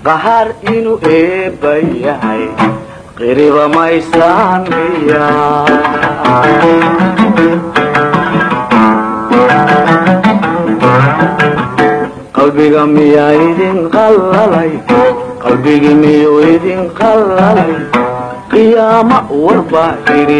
qahaar inuu eebba yahay qiriba maysaan miya qalbiga miyaa idin qallalay qalbigi miyuu idin qallalay qiyaamo warbaa idhi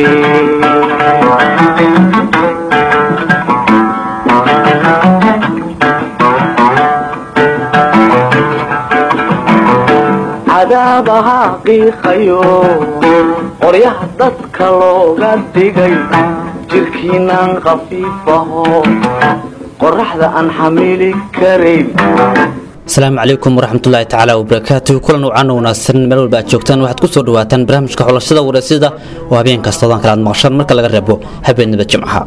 cadaabaha qiiqayo qoryaha dadka looga dhigay jirkiinaan khafiifaho qoraxda aan xamili karayn asalaamu calaykum waraxmatullaahi tacaala wabarakaatuhu kulan wacan wanaagsan meel walba aad joogtaan waxaad ku soo dhawaataan barnaamijka xulashada wareysida oo habeen kastoodaan kale aad maqashaan marka laga reebo habeenada jimcaha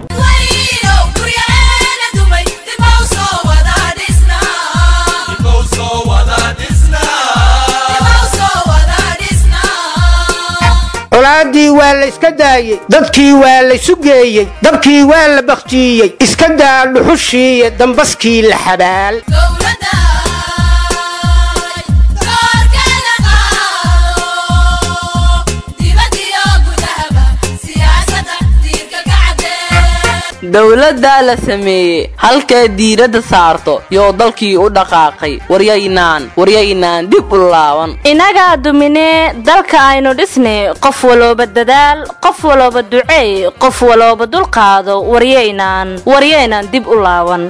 colaadii waa la iska daayey dadkii waa laysu geeyey dabkii waa la bakhtiiyey iska daa dhuxushiiyo dambaskii la xabaal dowladdaa la sameeyey halkay diiradda saarto yoo dalkii u dhaqaaqay waryaynaan waryaynaan dib u laaban inagaa duminee dalka aynu dhisnay qof walooba dadaal qof walooba duceey qof walooba dulqaado waryaynaan waryaynaan dib u laaban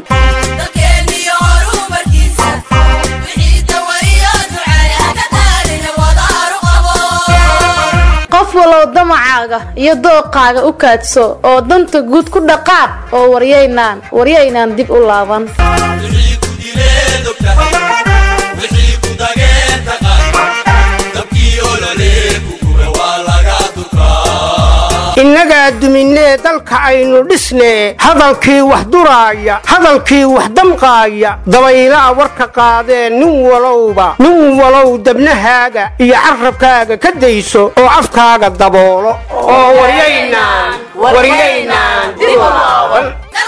qof walow damacaaga iyo dooqaaga u kaadso oo danta guud ku dhaqaaq oo waryaynaan waryaynaan dib u laaban innagaa duminee dalka aynu dhisnee hadalkii wax duraaya hadalkii wax damqaaya dabaylaa warka qaadee nin walowba nin walow dabnahaaga iyo carrabkaaga ka dayso oo afkaaga daboolo oo waryaynaan waryaynaan dib u laaban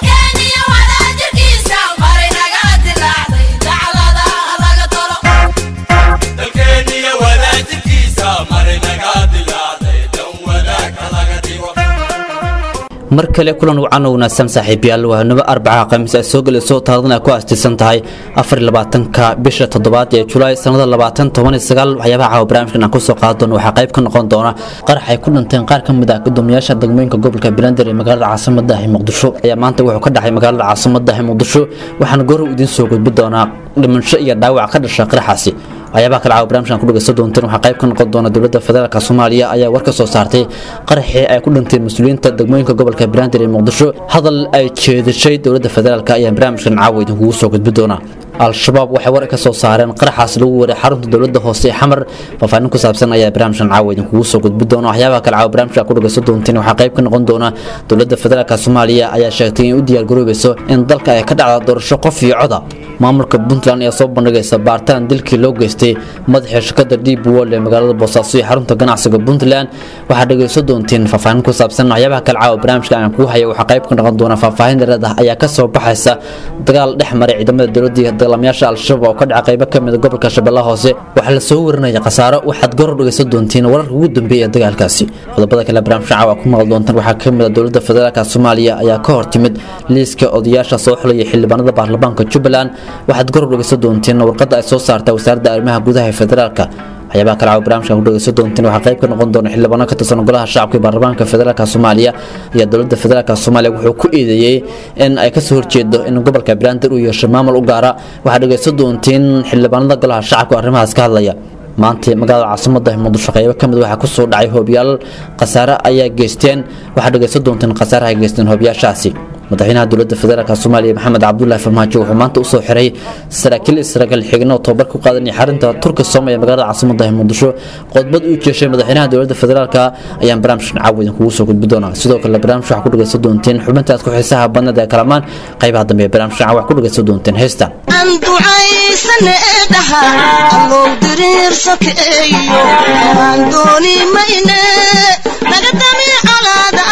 mar kale kulan wacan oo wanaagsan saaxiibayaal waa nabo arbaca khamiis ay soo gelayso taarikhdan ay ku aastaysan tahay afarlabaatanka bisha toddobaad ee julaay sannada labaatan toban iyo sagaal waxyaabaha caawa barnaamijkan aan kusoo qaadi doono waxaa qayb ka noqon doona qarax ay ku dhinteen qaar ka mid ah gudoomiyaasha degmooyinka gobolka beelander ee magaalada caasimada ah muqdisho ayaa maanta wuxuu ka dhacay magaalada caasimada ah muqdisho waxaana goor idiin soo gudbi doonaa dhimasho iyo dhaawac ka dhasha qaraxaasi waxyaabaha kale caawa barnaamijkan ku dhageysan doonteen waxaa qayb ka noqon doona dowladda federaalk soomaaliya ayaa war ka soo saartay qaraxii ay ku dhinteen mas-uuliyiinta degmooyinka gobolka beelander ee muqdisho hadal ay jeedashay dowladda federaalk ayaa barnaamijkan caawa idinkugu soo gudbi doona al-shabaab waxay war ka soo saareen qaraxaas lagu waray xarunta dowladda hoose ee xamar faahfaahin ku saabsan ayaa barnaamijkan caawa idinkugu soo gudbi doona waxyaabaha kale caawa barnaamijka ku dhageysan doonteen waxaa qayb ka noqon doona dowladda federaalk soomaaliya ayaa sheegtay in u diyaargaroobayso in dalka ay ka dhacda doorasho qof iyo coda maamulka puntland ayaa soo bandhigaysa baaritaan dilkii loo geystay madaxii shirkada deep world ee magaalada boosaaso iyo xarunta ganacsiga puntland waxaa dhageysan doonteen faahfaahin ku saabsan waxyaabaha kale caawa barnaamijka aan kugu haya waxaa qayb ka noqon doona faahfaahin dheeraad ah ayaa ka soo baxaysa dagaal dhex maray ciidamada dowladda iyo dagaalamayaasha al-shabaab oo ka dhaca qaybo ka mid a gobolka shabeellaha hoose waxaa la soo warinaya khasaaro waxaad goor dhageysan doonteen wararka ugu dambeeya ee dagaalkaasi qodobada kale barnaamijka caawa ku maqal doontaan waxaa ka mid a dowladda federaalk soomaaliya ayaa ka hor timid liiska odayaasha soo xulaya xildhibaanada baarlamaanka jubbaland waxaad goor dhageysan doonteen warqadda ay soo saartay wasaaradda arrimaha gudaha ee federaalka waxyaabaha kale caawa barnaamijkan ku dhageysan doonteen waxaa qayb ka noqon doona xildhibaano ka tirsan golaha shacabka ee baarlamaanka federaalka soomaaliya iyo dowladda federaalka soomaaliya wuxuu ku eedeeyey in ay kasoo horjeedo in gobolka beelander uu yeesho maamul u gaara waxaa dhageysan doonteen xildhibaanada golaha shacabka oo arrimahaas ka hadlaya maanta magaalada caasimada muqdisho qaybo kamid waxaa kusoo dhacay hoobiyaal khasaare ayaa geysteen waxaa dhageysan doonteen khasaare ay geysteen hoobiyaashaasi madaxweynaha dowladda federaalk soomaaliya maxamed cabdulaahi farmaajo wuxuu maanta usoo xiray saraakiil israa'iil xigno tababar ku qaadanaya xarinta turka soomaya magaalada caasimada muqdisho qodbad uu jeeshay madaxweynaha dowladda federaalk ayaan barnaamijkan caawa idinkugu soo gudbi doonaa sidoo kale barnaamij waxaa ku dhageysan doonteen xubintaas ku xiisaha badnada ee kalamaan qaybaha dambe ee barnaamijkan caawa wax ku dhageysan doonteen heystan aan ducaysane dhaha allow diriir sokeeyo aan dooni mayne naga dami colaada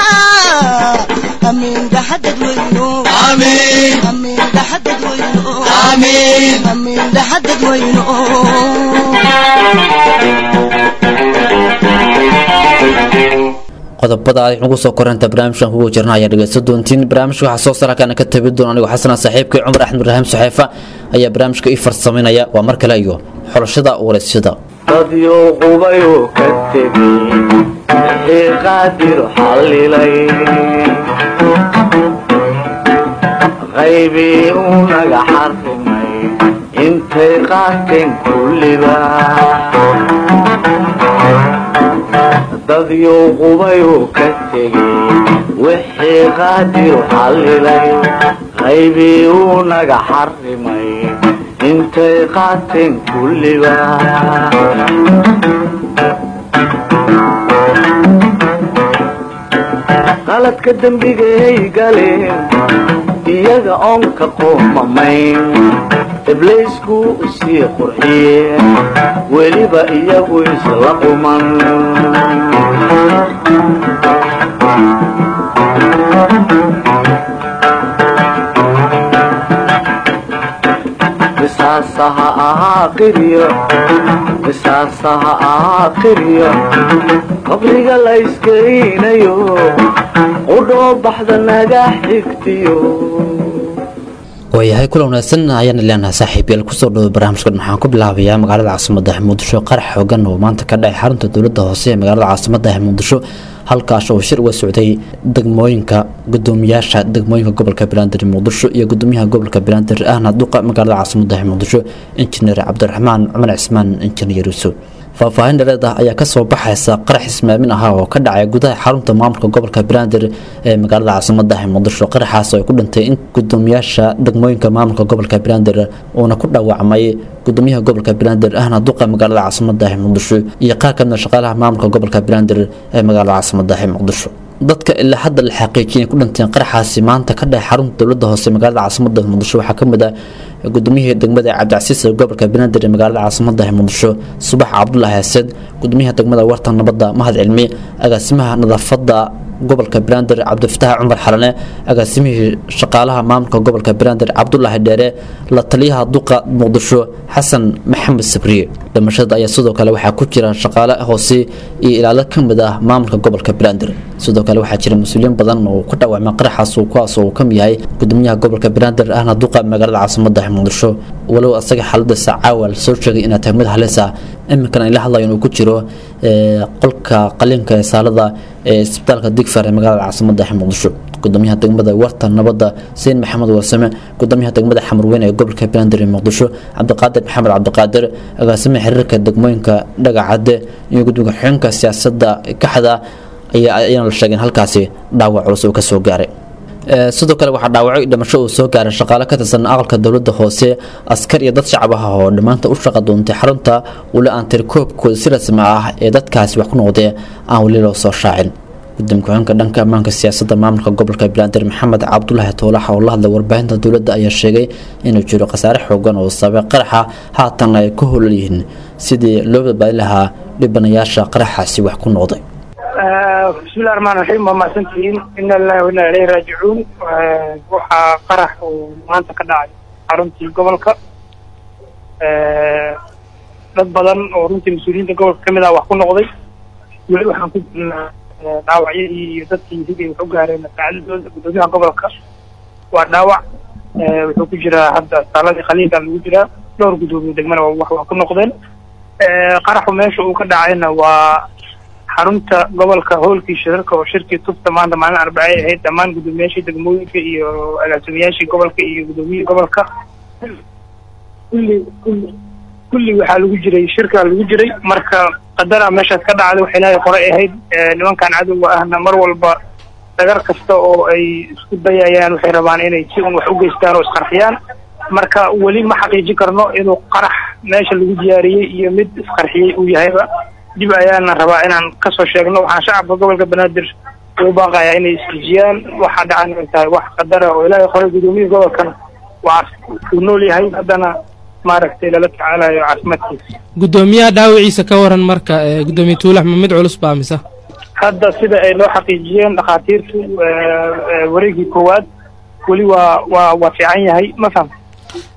amiin dhaxadad weyno amiin dhaxadad weyno amiin dhaxadad weyno qodobada aad nagu soo koranta barnaamijkan kugu jirna ayaa dhegeysta doontiin barnaamijka waxaa soo sarakaana ka tabi doona anigoo xasana saaxiibkay cumar axmed ibraahim saxeefa ayaa barnaamijka ii farsamaynaya waa mar kale iyo xulashada waraysyada dadyo qubayoo ka tegay wixii qaadir xallilay qaybii uu naga xarrimay intay qaateen kulliba dadyo qubayoo ka tegay wixii qaadir xallilay qaybii uu naga xarrimay intay qaateen kulliba qaladka dembigay galeen iyaga oon ka qoomamayn ibliisku usii qurxiyeen weliba iyagu isla quman qisaasaha ahaa qiryo qisaasaha ahaa qiryo qabriga la iskeynayo qudhoo baxda naga xigtiyo waayahay kula wanaagsan ayaana leenahay saaxiibayaal kusoo dhawo barnaamijkan waxaan ku bilaabayaa magaalada caasimada muqdisho qarax xoogan oo maanta ka dhacay xarunta dowladda hoose ee magaalada caasimada muqdisho halkaas oo shir uga socday degmooyinka gudoomiyaasha degmooyinka gobolka banaadir muqdisho iyo gudoomiyaha gobolka banaadir ahna duqa magaalada caasimada muqdisho injineer cabdiraxmaan cumar cismaan injineer yuusuf faahfaahin dhareed ah ayaa kasoo baxaysa qarax ismaamin ahaa oo ka dhacay gudaha xarunta maamulka gobolka banaadir ee magaalada caasimada muqdisho qaraxaas oo ay ku dhintay in gudoomiyaasha degmooyinka maamulka gobolka banaadir uuna ku dhaawacmay gudoomiyaha gobolka banaadir ahna duqa magaalada caasimada muqdisho iyo qaar kamida shaqaalaha maamulka gobolka banaadir ee magaalada caasimada muqdisho dadka ilaa hadda la xaqiijiyay ku dhinteen qaraxaasi maanta ka dhacay xarunta dowladda hoose magaalada caasimada muqdisho waxaa kamid ah guddoomiyihii degmada cabdicasiis ee gobolka banaadir ee magaalada caasimada muqdisho subax cabdulaahi xaseed gudoomiyaha degmada warta nabadda mahad cilmi agaasimaha nadaafada gobolka banaadir cabdifataax cumar xalane agaasimihii shaqaalaha maamulka gobolka banaadir cabdulaahi dheere la taliyaha duqa muqdisho xasan maxamed sabriye dhimashada ayaa sidoo kale waxaa ku jira shaqaale hoose iyo ilaalo ka mid ah maamulka gobolka banaadir sidoo kale waxaa jira mas-uuliyiin badan oo ku dhaawacmay qaraxaas kuwaas oo kamid yahay gudoomiyaha gobolka banaadir ahna duqa magaalada caasimada muqdisho walow asaga xaaladiisa caawa la soo sheegay inay tahay mid halis ah iminkana ay la hadlayo inuu ku jiro qolka qaliinka ee saalada ee isbitaalka digfar ee magaalada caasimada muqdisho gudoomiyaha degmada warta nabadda sayin maxamed warsame gudoomiyaha degmada xamarweyn ee gobolka banaadir ee muqdisho cabdiqaadir maxamed cabdiqaadir agaasimaha xiriirka degmooyinka dhagacade iyo gudoomiya xigeenka siyaasadda kaxda ayaana la sheegay in halkaasi dhaawac culus uu kasoo gaaray sidoo kale waxaa dhaawacay dhimasho uu soo gaaray shaqaale ka tirsan aqalka dowladda hoose askar iyo dad shacab ah oo dhammaanta u shaqa doontay xarunta weli aan tirikoobkooda si rasmi ah ee dadkaasi wax ku noqdee aan weli loo soo shaacin gudoomiye ku-xigeenka dhanka ammaanka siyaasadda maamulka gobolka banaadir maxamed cabdulaahi toolaxa oo la hadlay warbaahinta dowladda ayaa sheegay inuu jiro khasaare xoogan oo sababay qaraxa haatan ay ku holan yihiin sidii loo badbaadi lahaa dhibanayaasha qaraxaasi wax ku noqday bismillahi raxmaan raxiim waa mahadsantihiin ina lillahi wa inna ilayhi raajicuun waxaa qarax uu maanta ka dhacay xaruntii gobolka dad badan oo runtii mas-uuliyiinta gobolka kamid ah wax ku noqday weli waxaan ku jirnaa dhaawacyadii iyo dadkii sidii wax u gaareen saacadadooda gudoomiyaha gobolka waa dhaawac wuxuu ku jiraa hadda saaladii khaliilka lagu jiraa dhowr gudoomiye degmana wax waa ku noqdeen qaraxu meesha uu ka dhacayna waa xarunta gobolka hoolkii shirarka oo shirkii tufta maanta maalin arbacay ahayd dhammaan gudoomiyaashii degmooyinka iyo agaasimayaashii gobolka iyo gudoomiyihii gobolka kulli kulli kulli waxaa lagu jiray shirkaa lagu jiray marka qadara meeshaas ka dhacday waxay ilaahay qoray ahayd nimankan cadowga ahna mar walba dagar kasta oo ay isku dayayaan waxay rabaan inay si un wax u geystaan oo isqarxiyaan marka weli ma xaqiijin karno inuu qarax meesha lagu diyaariyey iyo mid isqarxiyey uu yahayba dib ayaana rabaa inaan kasoo sheegno waxaan shacabka gobolka banaadir ugu baaqayaa inay isdejiyaan waxaa dhacan ay tahay wax qadara oo ilaahay qoray gudoomiyihii gobolkana waa uu nool yahay haddana maaragtay lala tacaalayo caafimaadkiisa gudoomiyaha dhaawiciisa ka waran marka gudoomiye tuulax ma mid culus baa mise hadda sida ay loo xaqiijiyeen dhakhaatiirtu wareegii koowaad weli waa waa waa fiican yahay ma faham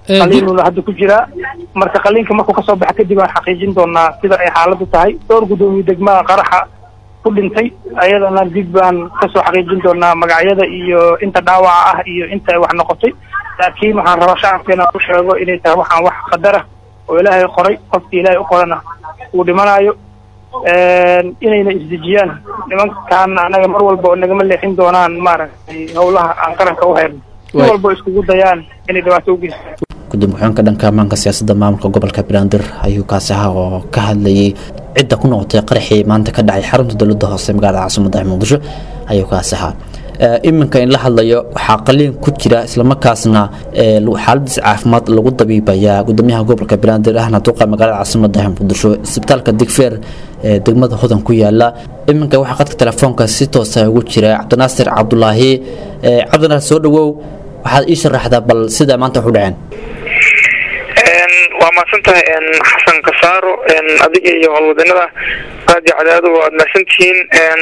Eh, qaliinuna hadda ku jiraa marka qaliinka markuu kasoo baxa kadib aan xaqiijin doonaa sida ay xaaladdu tahay dhowr guddoomiye degmada qaraxa ku dhintay ayadana dib baan kasoo xaqiijin doonaa magacyada iyo inta dhaawaca ah iyo inta ay wax noqotay laakiin waxaan rabaa shacabkeena ku sheego inay tahay waxaan wax qadara oo ilaahay qoray qofkii ilaahay u qorana uu dhimanayo inayna isdejiyaan nimankaan anaga mar walba oo nagama leexin doonaan maaragtay howlaha aan qaranka u hayno si Waay. walba iskugu dayaan inay dhibaato u geystaan gudoomiye ku-xigeenka dhanka ammaanka siyaasadda maamulka gobolka banaadir ayuu kaasi ahaa oo ka hadlayay cidda ku noqotay qaraxii maanta ka dhacay xarunta dowladda hoose ee magaalada caasimadda ee muqdisho ayuu kaasi ahaa Ee, iminka in la hadlayo waxaa qaliin ku jira islamarkaasna ee, lu- xaaladiis caafimaad lagu dabiibayaa gudoomiyaha gobolka banaadir ahna duqa magaalada caasimadda ee muqdisho isbitaalka digfeer ee degmada hodan ku yaala iminka waxaa qadka telefoonka si toosa ugu jira cabdinaasir cabdulaahi Ee, cabdinaasir soo dhawow waxaad ii sharaxdaa bal sida maanta wax u dhaceen waa mahadsantahay xasan kasaaro adiga iyo howlwadanada raadiyo cadaado waad mahadsantihiin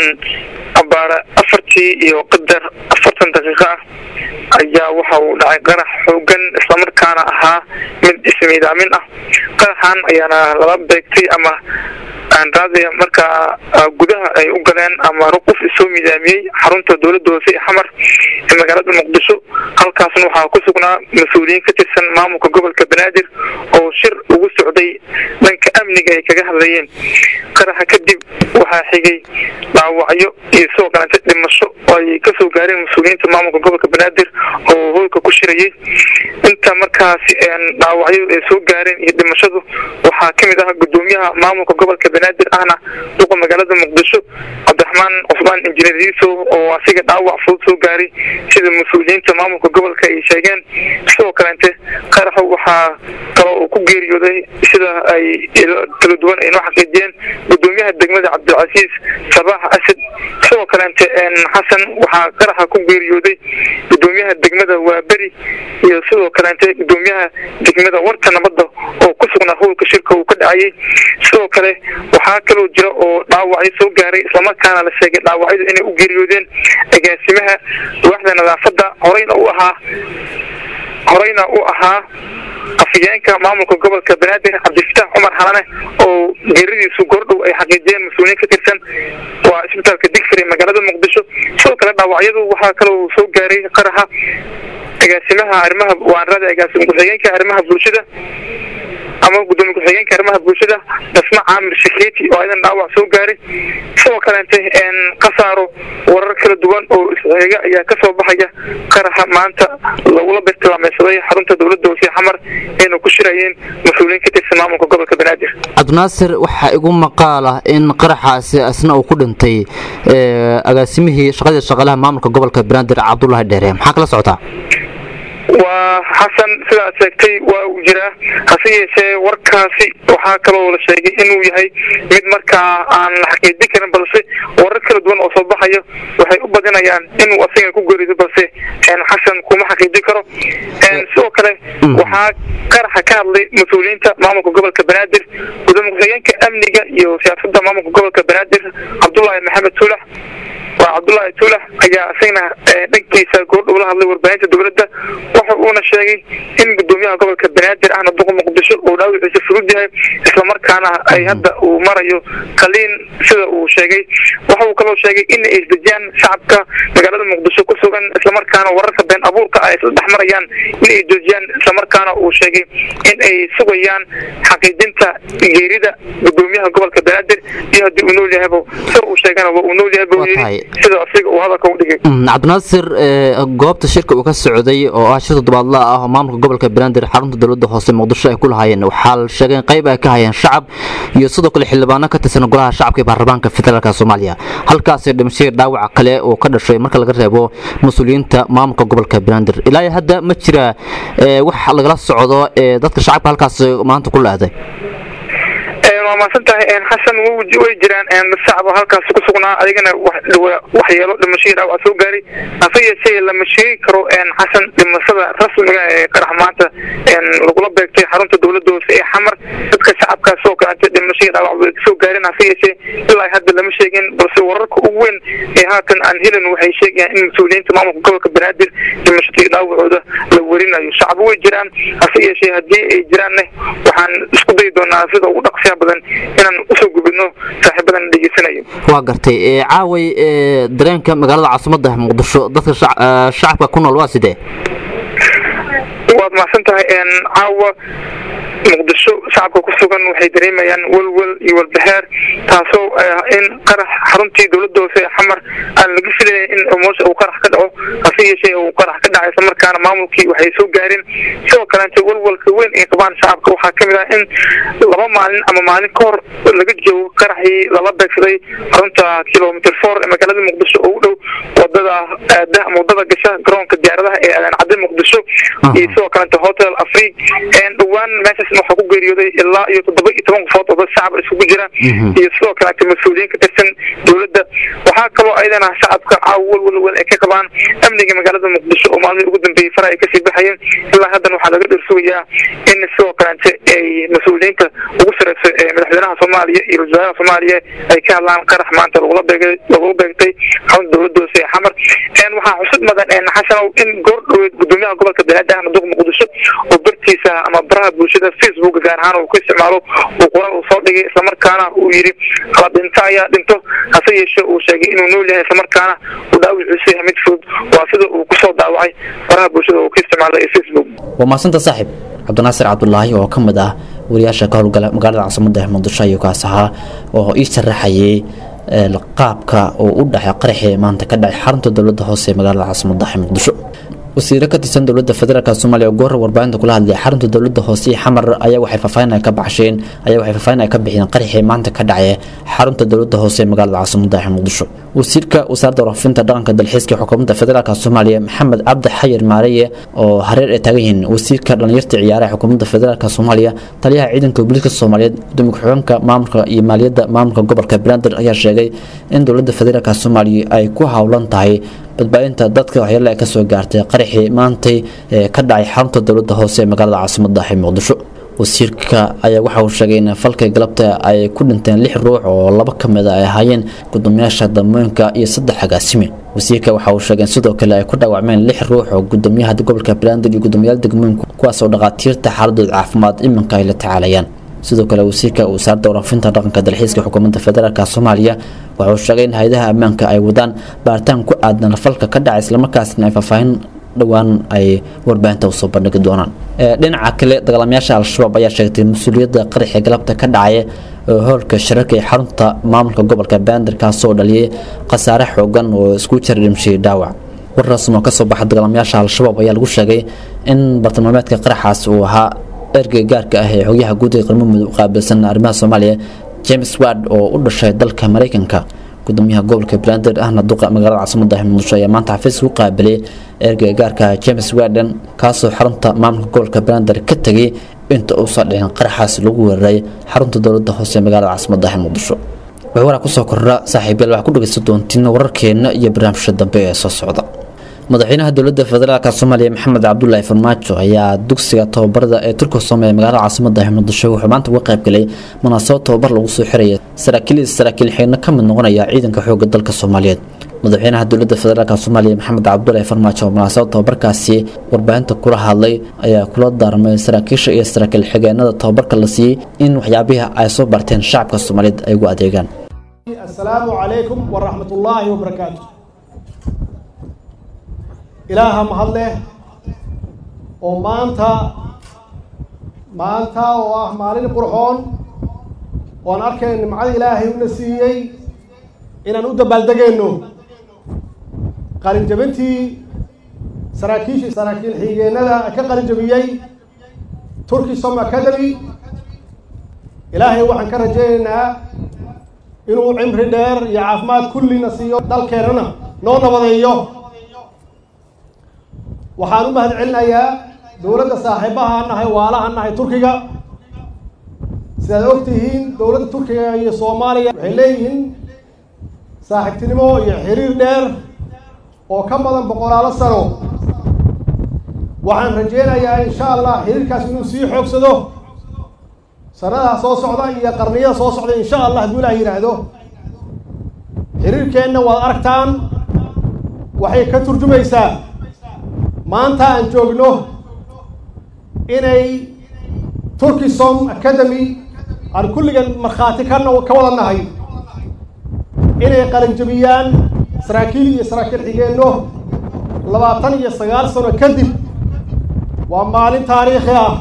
abaara afartii iyo qadar afartan daqiiqo ah ayaa waxa uu dhacay qarax xoogan islamarkaana ahaa mid ismiidaamin ah qaraxan ayaana lala beegtay ama raadiya markaa gudaha ay u galeen ama qof isoo midaamiyey xarunta dowladda hoose ee xamar ee magaalada muqdisho halkaasna waxaa ku sugnaa mas-uuliyiin ka tirsan maamulka gobolka banaadir oo shir ugu socday dhanka amniga ay kaga hadlayeen qaraxa kadib waxaa xigay dhaawacyo iyo sidoo kalenta dhimasho oo ay kasoo gaareen mas-uuliyiinta maamulka gobolka banaadir oo hoolka ku shirayay inta markaasi dhaawacyadu ay soo gaareen iyo dhimashadu waxaa kamid ah gudoomiyaha maamulka gobolka banaadir ahna duqa magaalada muqdisho cabdiraxmaan cusmaan injineer iiso oo asiga dhaawac fudud soo gaaray sida mas-uuliyiinta maamulka gobolka ay sheegeen sidoo kalente qaraxa waxaa kaloo uu ku geeriyooday sida ay kala duwan ay noo xaqiijiyeen gudoomiyaha degmada cabdilcasiis sabaax asad sidoo kalente xasan waxaa qaraxa ku geeriyooday gudoomiyaha degmada waaberi iyo sidoo kalente gudoomiyaha degmada warta nabadda oo ku sugnaa howlka shirka uu ka dhacayay sidoo kale waxaa kaloo jira oo dhaawacyo soo gaaray islamarkaana la sheegay dhaawacyadu inay u geeriyoodeen agaasimaha waaxda nadaafadda horeyna u ahaa horeyna u ahaa afhayeenka maamulka gobolka banaadir cabdifitaax cumar xalane oo geeridiisu goordhow ay xaqiijiyeen mas-uuliyiin ka tirsan waa isbitaalka digfir ee magaalada muqdisho sidoo kale dhaawacyadu waxaa kaloo soo gaaray qaraxa agaasimaha arrimaha waanrada agaasim ku-xigeenka arrimaha bulshada ama gudoomiye ku-xigeenka arrimaha bulshada dasma caamir shaketi oo ayadan dhaawac soo gaaray sidoo kalente kasaaro warar kala duwan oo isxiga ayaa kasoo baxaya qaraxa maanta lagula birtilmaameysaday xarunta dowladda hoose xamar ayna ku shirayeen mas-uuliyiin ka tirsan maamulka gobolka banaadir cabdinaasir waxaa igu maqaal ah in qaraxaasi asna uu ku dhintay agaasimihii shaqadii shaqaalaha maamulka gobolka banaadir cabdulaahi dheere maxaa kala socotaa waa xasan sidaad sheegtay waa uu jiraa hase yeeshee warkaasi waxaa kaloo la sheegay inuu yahay mid markaa aan la xaqiijin karin balse warar kala duwan oo soo baxayo waxay u badinayaan inuu asaga ku geerido balse xasan kuma xaqiijin karo sidoo kale waxaa qaraxa ka hadlay mas-uuliyiinta maamulka gobolka banaadir gudoomiye ku-xigeenka amniga iyo siyaasadda maamulka gobolka banaadir cabdullaahi maxamed tuulax waa cabdullaahi tuulax ayaa isagna dhankiisa goordhow la hadlay warbaahinta dowladda waxa uuna sheegay in gudoomiyaha gobolka banaadir ahna duqa muqdisho uu dhaawiciisa fudud yahay islamarkaana ay hadda uu marayo qaliin sida uu sheegay waxa uu kaloo sheegay in ay isdejiyaan shacabka magaalada muqdisho ku sugan islamarkaana wararka been abuurka ay isla dhex marayaan in ay joojiyaan islamarkaana uu sheegay in ay sugayaan xaqiijinta geerida gudoomiyaha gobolka banaadir iyo haddii uu nool yahaybo sida uu sheegana waa uu nool yahay buu yidhi sida asiga uu hadalka u dhigay cabdinaasir goobta shirka uu ka socday oo ah shir toddobaadla ah oo maamulka gobolka banaadir xarunta dowladda hoose muqdisho ay ku lahaayeen waxaa la sheegay in qayb ay ka hayeen shacab iyo sidoo kale xildhibaano ka tirsan golaha shacabka ee baarlamaanka federaalka soomaaliya halkaasi dhimashadii dhaawaca kale oo ka dhashay marka laga reebo mas-uuliyiinta maamulka gobolka banaadir ilaa hadda ma jira wax lagala socdo dadka shacabka halkaas maanta ku la-aaday waa mahadsan tahay xasan way jiraan dad shacab oo halkaas ku sugnaa adigana waxyeelo dhimashadii dhaawac soo gaaray hase yeeshee lama sheegi karo xasan dhimashada rasmiga ee qarax maanta lagula beegtay xarunta dowladda hoose ee xamar dadka shacabkaas oo kaleete dhimashadii dhaawac way kasoo gaareen hase yeeshee ilaa hadda lama sheegin balse wararka ugu weyn ee haatan aan helin waxay sheegayaan in mas-uuliyiinta maamulka gobolka banaadir dhimashadii dhaawacooda la werinayo shacbi way jiraan hase yeeshee haddii ay jiraanne waxaan isku dayi doonaa sida ugu dhaqsiya badan inaan usoo gubidno saaxiibadan dhegeysanayo waa gartay ee, caaway ee, dareenka magaalada caasimadda muqdisho dadka shac- ee, shacabka ku nool waa sidee waad mahadsan tahay een, caawa muqdisho shacabka ku sugan waxay dareemayaan welwel iyo walbahaar taasoo ah in qarax xaruntii dowladda hoose ee xamar aan laga filayn in moosha uu qarax ka dhaco hase yeeshee uu qarax ka dhacay isla markaana maamulkii waxay soo gaareen sidoo kaleente welwelka weyn ay qabaan shacabka waxaa kamid ah in laba maalin ama maalin ka hor laga joogo qaraxii lala beegsaday xarunta kilomitr four ee magaalada muqdisho oo u dhow wadada aada ama wadada gasha garoonka diyaaradaha ee aadan cadde muqdisho iyo sidoo kaleente hotel afriq een dhowaan meeshaasna waxaa ku geeriyooday ilaa iyo toddoba iyo toban qofood oo dad shacab isugu jira iyo sidoo kaleete mas-uuliyiin ka tirsan dowladda waxaa kaloo ayadana shacabka caawa welwel weyn ay ka qabaan amniga magaalada muqdisho oo maalmihii ugu dambeeyey fara ay kasii baxayeen ilaa haddana waxaa laga dhirsugayaa in sidoo kaleente ay mas-uuliyiinta ugu sareyso ee madaxweynaha soomaaliya iyo wasaaraha soomaaliya ay ka hadlaan qarax maanta lagula beegay lagula beegtay xarunta dowladda hoose ee xamar een waxaa xusud mudan een xasanow in goor dhoweed gudoomiyaha gobolka banaadir ahna duq muqdisho oo bartiisa ama baraha bulshada facebook gaar ahaan uu ku isticmaalo uu qoraal uu soo dhigay islamarkaana uu yidhi kala dhinto ayaa dhinto hase yeeshee uu sheegay inuu nool yahay islamarkaana uu dhaawiciisu yahay mid fudud waa sida uu kusoo daawacay baraha bulshada uu ku isticmaalay ee facebook waa mahadsanta saaxiib cabdinaasir cabdulaahi oo ka mid ah wariyaasha ka howlgala magaalada caasimadda ee muqdisho ayuu kaas ahaa oo ii sharaxayay ee, qaabka uu u dhexay qaraxii maanta ka dhacay xarunta dowladda hoose ee magaalada caasimadda ee muqdisho wasiiro ka tirsan dowladda federaalk soomaaliya oo goor warbaahinta kula hadlay xarunta dowladda hoose ee xamar ayaa waxay faahfaahin ay ka baxsheen ayaa waxay faahfaahin ay ka bixiyeen qaraxii maanta ka dhacay xarunta dowladda hoose ee magaalada caasimadda ee muqdisho wasiirka wasaaradda warfinta dhaqanka dalxiiska xukuumadda federaalk soomaaliya maxamed cabdi xayir maareye oo hareer ay taagan yihiin wasiirka dhalinyarta ciyaaraha xukuumadda federaalk soomaaliya taliyaha ciidanka booliiska soomaaliyeed gudoomiye ku-xigeenka maamulka iyo maaliyadda maamulka gobolka banaadir ayaa sheegay in dowladda federaalk soomaaliya ay ku howlan tahay badbaadinta dadka waxyeelo ay kasoo gaartay qaraxii maantay ee ka dhacay xarunta dowladda hoose ee magaalada caasimadda ee muqdisho wasiirka ayaa waxa uu sheegay in falka galabta ay ku dhinteen lix ruux oo laba ka mid a ay ahaayeen gudoomiyaasha damooyinka iyo saddex agaasime wasiirka waxa uu sheegay in sidoo kale ay ku dhaawacmeen lix ruux oo gudoomiyaha gobolka banaadir iyo gudoomiyaal degmooyinka kuwaas oo dhakhaatiirta xaaladooda caafimaad iminka ay la tacaalayaan sidoo kale wasiirka wasaaradda waraafinta dhaqanka dalxiiska xukuumadda federaalk soomaaliya waxa uu sheegay in hay-adaha ammaanka ay wadaan baaritaan ku aadan falka ka dhacay islamarkaasna ay faahfaahin dhowaan ay warbaahinta usoo bandhigi doonaan Ee, dhinaca kale dagaalamayaasha al-shabaab ayaa sheegtay mas-uuliyadda qaraxii galabta ka dhacaya oo hoolka shirarka ee xarunta maamulka gobolka banaadir kaasoo dhaliyay khasaare xoogan oo isku jira dhimshiyay dhaawac war rasmi oo kasoo baxa dagaalamayaasha al-shabaab ayaa lagu sheegay in bartilmaameedka qaraxaas uu ahaa ergey gaarka ah ee xogyaha guud ee qarmo mudug qaabilsan arrimaha soomaaliya james ward oo u dhashay dalka maraykanka gudoomiyaha gobolka banaadir ahna duqa magaalada caasimadda ee muqdisho ayaa maanta xafiis ku qaabilay ergey gaarka james warden kaasoo xarunta maamulka gobolka banaadir ka tegay inta uusan dhicin qaraxaas lagu weeraray xarunta dowladda hoose ee magaalada caasimadda ee muqdisho waxay waraa kusoo kordha saaxiibayaal waxaa ku dhegeysan doontiin wararkeena iyo barnaamijka dambe ee soo socda madaxweynaha dowladda federaalk soomaaliya maxamed cabdulaahi farmaajo ayaa dugsiga tababarada ee turka soome ee magaalada caasimadda ee muqdisho wuxuu maanta uga qayb galay munaasabad tababar lagu soo xiraya saraakiil iyo saraakiil xigno ka mid noqonaya ciidanka xoogga dalka soomaaliyeed madaxweynaha dowladda federaalk soomaaliya maxamed cabdulaahi farmaajo oo munaasabad tababarkaasi warbaahinta kula hadlay ayaa kula daarmay saraakiisha iyo saraakiil xigeenada tababarka la siiyey in waxyaabihii ay soo barteen shacabka soomaaliyeed ay ugu adeegaan السلام عليكم ورحمة الله وبركاته إلها مهله ومانتا مانتا ومالين قرحون وأنا أركن إن معاد إلهي ونسيي إن نود بلدجينو قارن جبنتي سراكيش سراكيل حيجينا كقارن جبيي تركي سوم أكاديمي إلهي وحن كرجينا inuu cimri dheer iyo caafimaad kullina siiyo dalkeennana noo nabadeeyo waxaan u mahad celinayaa dowladda saaxiibaha nahay waalaha nahay turkiga sidaad og tihiin dowladda turkiga iyo soomaaliya waxay leeyihiin saaxiibtinimo iyo xiriir dheer oo ka badan boqolaalo sano waxaan rajeynayaa insha allah xiriirkaas inuu sii xoogsado sanadaha soo socda iyo qarniyada soo socda insha allah hadduu ilaah yidhaahdo xiriirkeenna waad aragtaan waxay ka turjumaysaa maanta aan joogno inay turkisom academy aan kulligan markhaati ka no- ka wada nahay inay qalinjabiyaan saraakiil iyo saraakiil xigeenno labaatan iyo sagaal sano kadib waa maalin taariikhi ah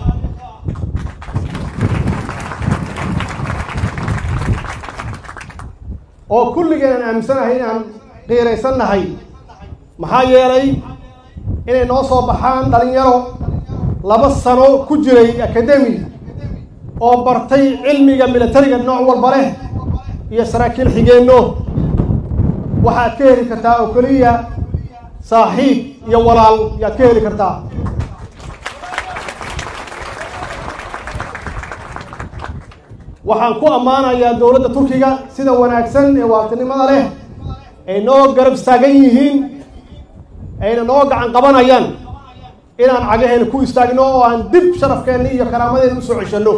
oo kulligeen aan aaminsanahay inaan qiiraysan nahay maxaa yeelay inay noo soo baxaan dhalinyaro laba sano ku jiray academy oo bartay cilmiga militariga nooc walba leh iyo saraakiil xigeenno waxaad ka heli kartaa oo keliya saaxiib iyo walaal yaad ka heli kartaa waxaan ku ammaanayaa dowladda turkiga sida wanaagsan ee waartinimada leh ay noo garab istaagan yihiin ayna noo gacan qabanayaan inaan cagaheena ku istaagno oo aan dib sharafkeenna iyo karaamadeena usoo ceshanno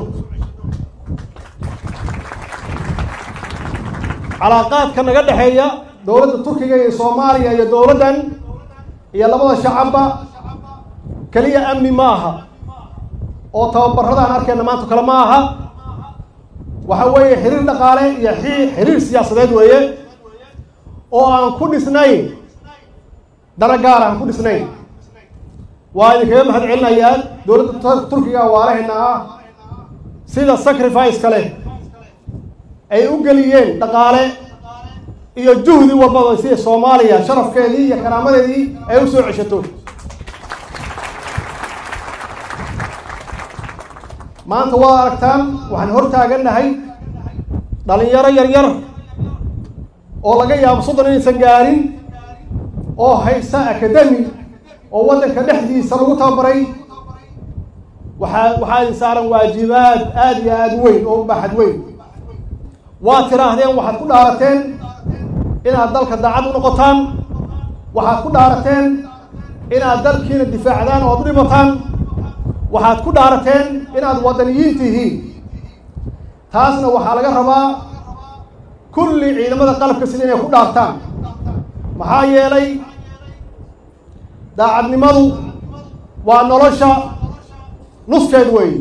calaaqaadka naga dhexeeya dowladda turkiga iyo soomaaliya iyo dowladdan iyo labada shacabba keliya amni ma aha oo tababarradaan arkayna maanta kale ma aha waxa weeye xiriir dhaqaale iyo xi- xiriir siyaasadeed weeye oo aan ku dhisnayn dana gaar aan ku dhisnayn waa idinkaga mahad celinayaa dowladda Tur- turkiga waalaheena ah sida sacrifice leh ay u geliyeen dhaqaale iyo juhdi walbaba sida soomaaliya sharafkeedii iyo karaamadeedii ay u soo ceshato maanta waad aragtaan waxaan hor taagannahay dhalinyaro yaryar oo laga yaabo soddon inaysan gaarin oo haysta academy oo waddanka dhexdiisa lagu tababaray waxaa waxaa idin saaran waajibaad aada iyo aada u weyn oo u baaxad weyn waad tiraahdeen waxaad ku dhaarateen inaad dalka daacad u noqotaan waxaad ku dhaarateen inaad dalkiina difaacdaan oo ad u dhimataan waxaad ku dhaarateen inaad waddaniyiin tihiin taasna waxaa laga rabaa kulli ciidamada qalabka sida inay ku dhaartaan maxaa yeelay daacadnimadu waa nolosha nuskeed weyn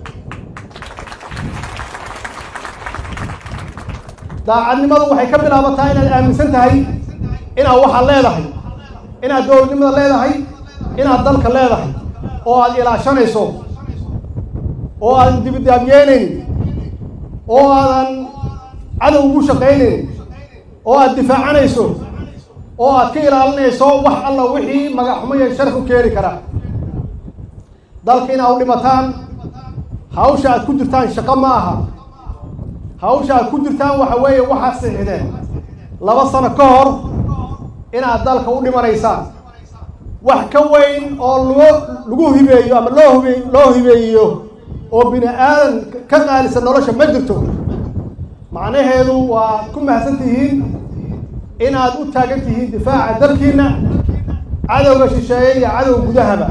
daacadnimadu waxay ka bilaabataa inaad aaminsan tahay inaad waxaad leedahay inaad dowladnimada leedahay inaad dalka leedahay oo aad ilaashanayso oo aadan dibidaabyeynaynin oo aadan cadow ugu shaqaynaynin oo aad difaacanayso oo aad ka ilaalinayso wax alla wixii magaxumo iyo sharaf u keeni kara dalka inaad u dhimataan hawsha aad ku jirtaan shaqo ma aha hawsha aad ku jirtaan waxa weeye waxaad siixdeen laba sano ka hor inaad dalka u dhimanaysaan wax ka weyn oo loo lagu hibeeyo ama loo hibe loo hibeeyo oo bini aadan ka qaalisan nolosha ma jirto macnaheedu waa ku mahadsan tihiin inaad u taagan tihiin difaaca dalkiina cadowga shisheeye iyo cadowga gudahaba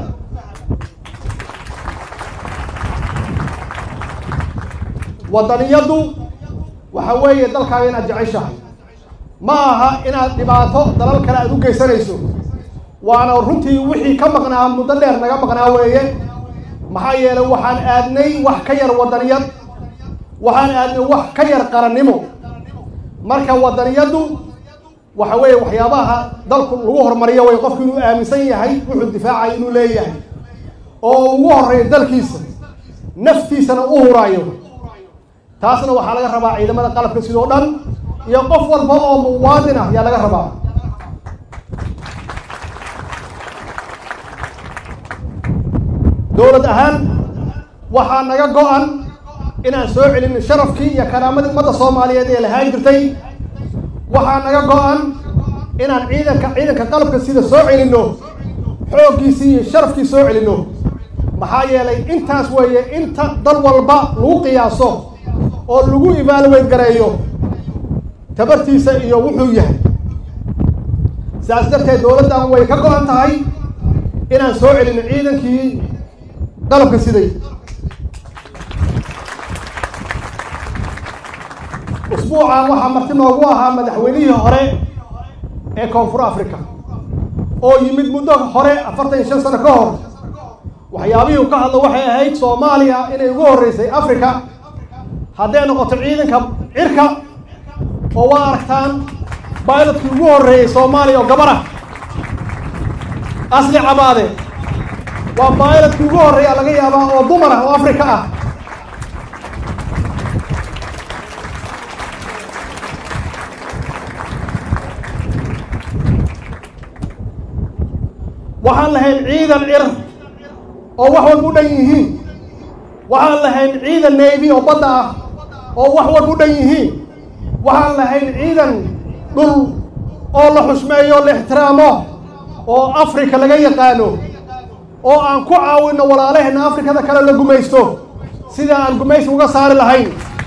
waddaniyaddu waxa weeye dalkaaga inaad jeceshahay ma aha inaad dhibaato dalal kale aad u geysanayso waana runtii wixii ka maqnaa muddo dheer naga maqnaa weeye maxaa yeelay waxaan aadnay wax ka yar waddaniyad waxaan aadnay wax ka yar qarannimo marka waddaniyaddu waxa weeye waxyaabaha dalku lagu horumariyo way qofku inuu aaminsan yahay wuxuu difaacay inuu leeyahay oo ugu horreeya dalkiisa naftiisana u huraayo taasna waxaa laga rabaa ciidamada qalabka sidoo dhan iyo qof walba oo muwaadin ah ayaa laga rabaa dowlad ahaan waxaa naga go-an inaan soo celin sharafkii iyo karaamadii ummadda soomaaliyeed ee lahaan jirtay waxaa naga go-an inaan ciidanka ciidanka qalabka sida soo celinno xooggiisii iyo sharafkii soo celinno maxaa yeelay intaas weeye inta dal walba lagu qiyaaso oo lagu evaluate gareeyo tabartiisa iyo wuxuu yahay sidaas darteed dowladdan way ka go-an tahay inaan soo celino ciidankii qalabka siday usbuucan waxaa marti noogu ahaa madaxweynihii hore ee koonfur africa oo yimid muddo hore afartan iyo shan sano ka hor waxyaabihii uu ka hadlo waxay ahayd soomaaliya inay ugu horreysay africa hadday noqoto ciidanka cirka oo waa aragtaan bailotkii ugu horreeyey soomaaliya oo gabar ah asli cabaade waa bailotkii ugu horreeya laga yaabaa oo dumar ah oo africa ah waxaan lahayn ciidan cir oo wax walba u dhan yihiin waxaan lahayn ciidan navy oo badda ah oo wax walba u dhan yihiin waxaan lahayn ciidan dhul oo la xusmeeyo la ixtiraamo oo africa laga yaqaano oo aan ku caawinno walaalaheenna afrikada kale la gumaysto sida aan gumaysi uga saari lahayn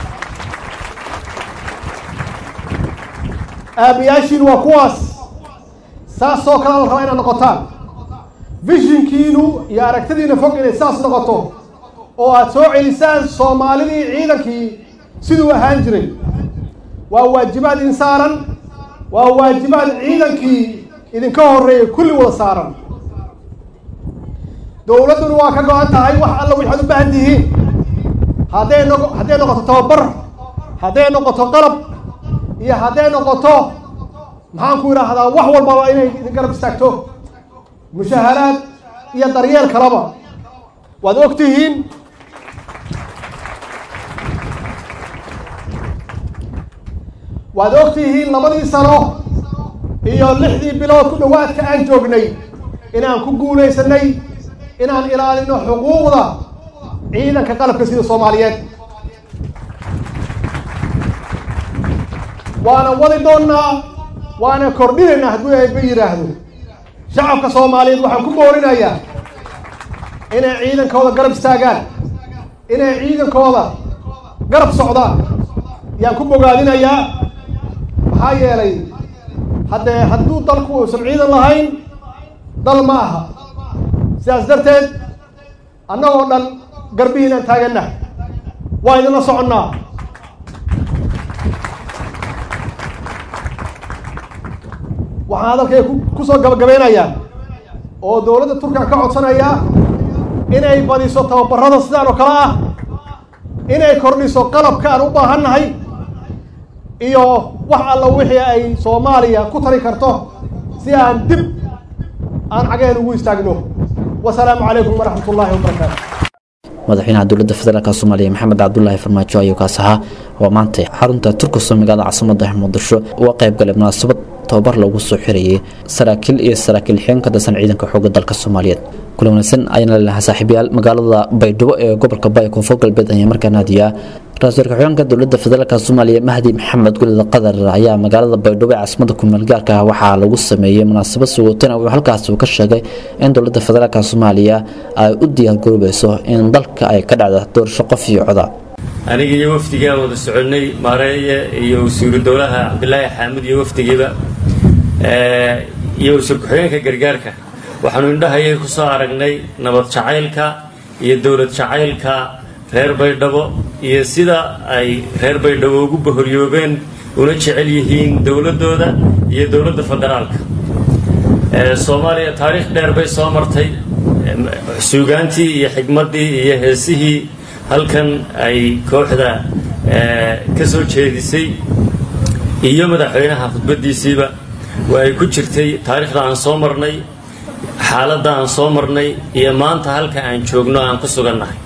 aabayaashiin waa kuwaas saasoo kale la rabaa inaad noqotaan vishinkiinu iyo aragtidiina fog inay saas noqoto oo aad soo celisaan soomaalidii ciidankii siduu ahaan jiray waa waajibaad idin saaran waa waajibaad ciidankii idinka horreeyay kulli wada saaran dowladduna waa ka go-an tahay wax alla waxaad u baahan tihiin hadday noqo hadday noqoto tababar hadday noqoto qalab iyo hadday noqoto maxaan ku idhaahdaa wax walbaba inay idin garab istaagto mushaharaad iyo daryeel kalaba waad og tihiin waad og tihiin labadii sano iyo lixdii bilood ku dhowaadka aan joognay inaan ku guulaysanay inaan ilaalino xuquuqda ciidanka qalabka sida soomaaliyeed waana wadi doonnaa waana kordhinaynaa hadduu ayba yidhaahdo shacabka soomaaliyeed waxaan ku boorinayaa inay ciidankooda garab istaagaan inay ciidankooda garab socdaan yaan ku bogaadinayaa maxaa yeelay haddee hadduu dalku uusan ciidan lahayn dal ma aha sidaas darteed annagoo dhan garbihiinaan taagannahay waa idinla soconnaa waxaan hadalkay ku soo gabagabeynayaa oo dowladda turkiga ka codsanayaa inay badiso tababarada sidaan oo kale ah inay kordhiso qalabka aan u baahannahay iyo wax alla wixii ay soomaaliya ku tari karto si aan dib aan cagaheen ugu istaagno wasalaamu calaykum waraxmat ullaahi wabarakaatu madaxweynaha dowladda federaalk soomaaliya maxamed cabdulaahi farmaajo ayuu kaas ahaa oo maanta xarunta turkiso magaalada caasimada muqdisho uga qayb galay munaasabad tababar lagu soo xirayay saraakiil iyo saraakiil xigeen ka tirsan ciidanka xoogga dalka soomaaliyeed kula wanaagsan ayaana lelahaa saaxiibayaal magaalada baydhabo ee gobolka baya koonfur galbeed ayaa markaa naadiyaa ra-iisul ku-xigeenka dowladda federaalk soomaaliya mahdi maxamed gulida qadar ayaa magaalada baydhabo ee caasimada kumeel gaarka ah waxaa lagu sameeyey munaasabad sugootana wuxuu halkaas uu ka sheegay in dowladda federaalk soomaaliya ay u diyaargaroobayso in dalka ay ka dhacda doorasho qof iyo coda aniga iyo wafdigaa wada soconnay maareeye iyo wasiiru dowlaha cabdilaahi xaamud iyo wafdigiiba iyo wasiir ku-xigeenka gargaarka waxaanu indhahayay ku soo aragnay nabad jacaylka iyo dowlad jacaylka reer baydhabo iyo sida ay reer baydhabo ugu bahoryoobeen una jecel yihiin dowladdooda iyo dowladda federaalka soomaaliya taariikh dheer bay soo martay suugaantii iyo xigmaddii iyo heesihii halkan ay kooxda ka soo jeedisay iyo madaxweynaha khudbaddiisiiba waa ay ku jirtay taariikhda aan soo marnay xaaladda aan soo marnay iyo maanta halka aan joogno aan ku sugannahay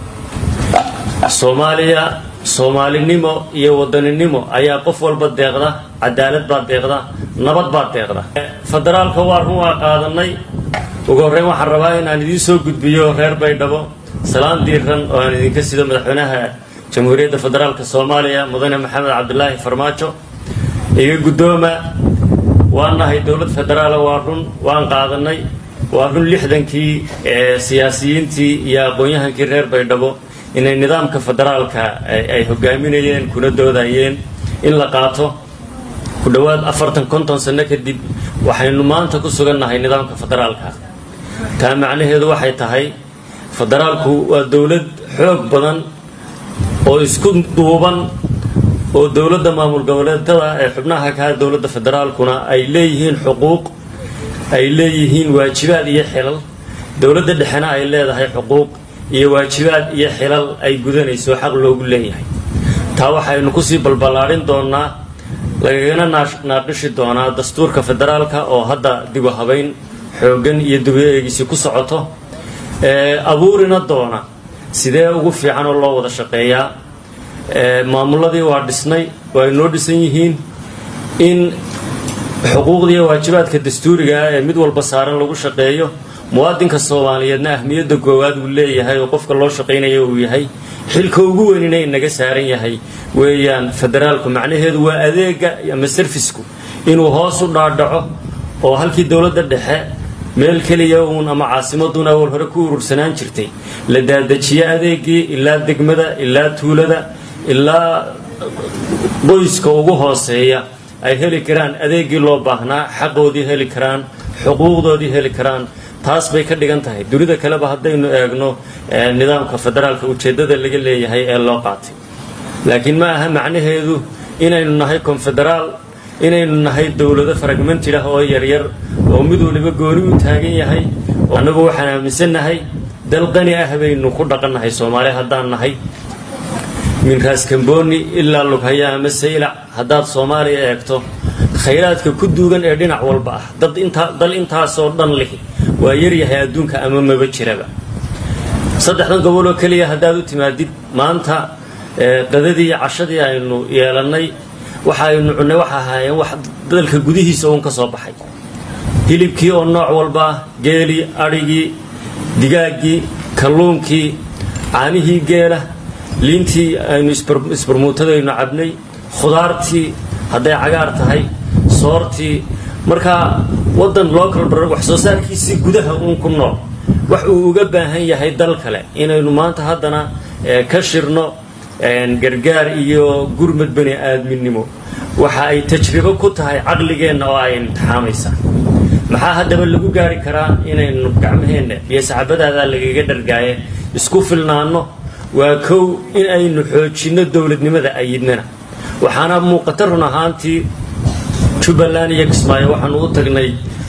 soomaaliya soomaalinimo iyo wadaninimo ayaa qof walba deeqda cadaalad baa deeqda nabad baa deeqda federaalka waa run waa qaadanay ugu horreyn waxaan rabaa inaan idiin soo gudbiyo reer baydhabo salaan diiran oo aan idinka sido madaxweynaha jamhuuriyadda federaalka soomaaliya mudane maxamed cabdilaahi farmaajo iga guddooma waan nahay dowlad federaala waa run waan qaadanay waa run lixdankii ee siyaasiyiintii iyo aqoon-yahankii reer baydhabo inay nidaamka federaalka ay hogaaminayeen kuna doodayeen in la qaato ku dhowaad afartan konton sano kadib waxaynu maanta ku sugannahay nidaamka federaalka taa macnaheedu waxay tahay federaalku waa dowlad xoog badan oo isku duuban oo dowladda maamul goboleedada ee xubnaha ka dowladda federaalkuna ay leeyihiin xuquuq ay leeyihiin waajibaad iyo xilal dowladda dhexena ay leedahay xuquuq iyo waajibaad iyo xilal ay gudanayso xaq loogu leeyahay taa waxaynu kusii balballaadhin doonaa lagagana naaqishi doonaa dastuurka federaalka oo hadda dibu habayn xooggan iyo dibu eegisi ku socoto abuurina doona sidee ugu fiican oo loo wada shaqeeyaa maamuladii waa dhisnay waa inoo dhisan yihiin in xuquuqdiiyo waajibaadka dastuuriga ah ee mid walba saaran lagu shaqeeyo muwaadinka soomaaliyeedna ahmiyadda goowaad uu leeyahay oo qofka loo shaqaynaya uu yahay xilka ugu weynina inaga saaran yahay weeyaan federaalku macnaheedu waa adeega ama sarfisku inuu hoos u dhaadhaco oo halkii dowladda dhexe meel keliya uun ama caasimaduna awal hore ku urursanaan jirtay la daadajiyo adeegii ilaa degmada ilaa tuulada ilaa qoyska ugu hooseeya ay heli karaan adeegii loo baahnaa xaqoodii heli karaan xuquuqdoodii heli karaan taas bay ka dhigan tahay dunida kaleba haddaynu eegno nidaamka federaalka ujeeddada laga leeyahay ee loo qaatay laakiin ma aha macnaheedu inaynu nahay konfederaal inaynu nahay dowlado fragmentid ah oo yaryar oo mid waliba gooni u taagan yahay annagu waxaan aaminsannahay dal qani ah baynu ku dhaqannahay soomaali haddaan nahay min raaskamboni ilaa lughaya ama saylac haddaad soomaaliya eegto khayraadka ku duugan ee dhinac walba ah dad intaa dal intaasoo dhan lihi waa yaryahay adduunka ama maba jiraba saddexdan gobol oo keliya haddaad u timaadid maanta qadadii iyo cashadii aynu yeelannay waxa aynu cunnay waxa ahaayeen wax dalka gudihiisa uun ka soo baxay hilibkii oo nooc walba ah geelii adhigii digaaggii kalluunkii caanihii geela liintii aynu isbarmuutadaynu cabnay khudaartii hadday cagaar tahay soortii markaa waddan local drug wax soo saarkiisii gudaha uun ku nool wax uu uga baahan yahay dal kale inaynu maanta haddana ka shirno gargaar iyo gurmad bani aadminimo waxa ay tajribo ku tahay caqligeenna oo ay imtixaamaysaa maxaa haddaba lagu gaari karaa inaynu gacmaheenna iyo saxabadaadaa lagaga dhargaaye isku filnaanno waa kow in aynu xoojinno dowladnimada ayidnana waxaana muuqata run ahaantii jubbaland iyo kismaayo waxaanu u tagnay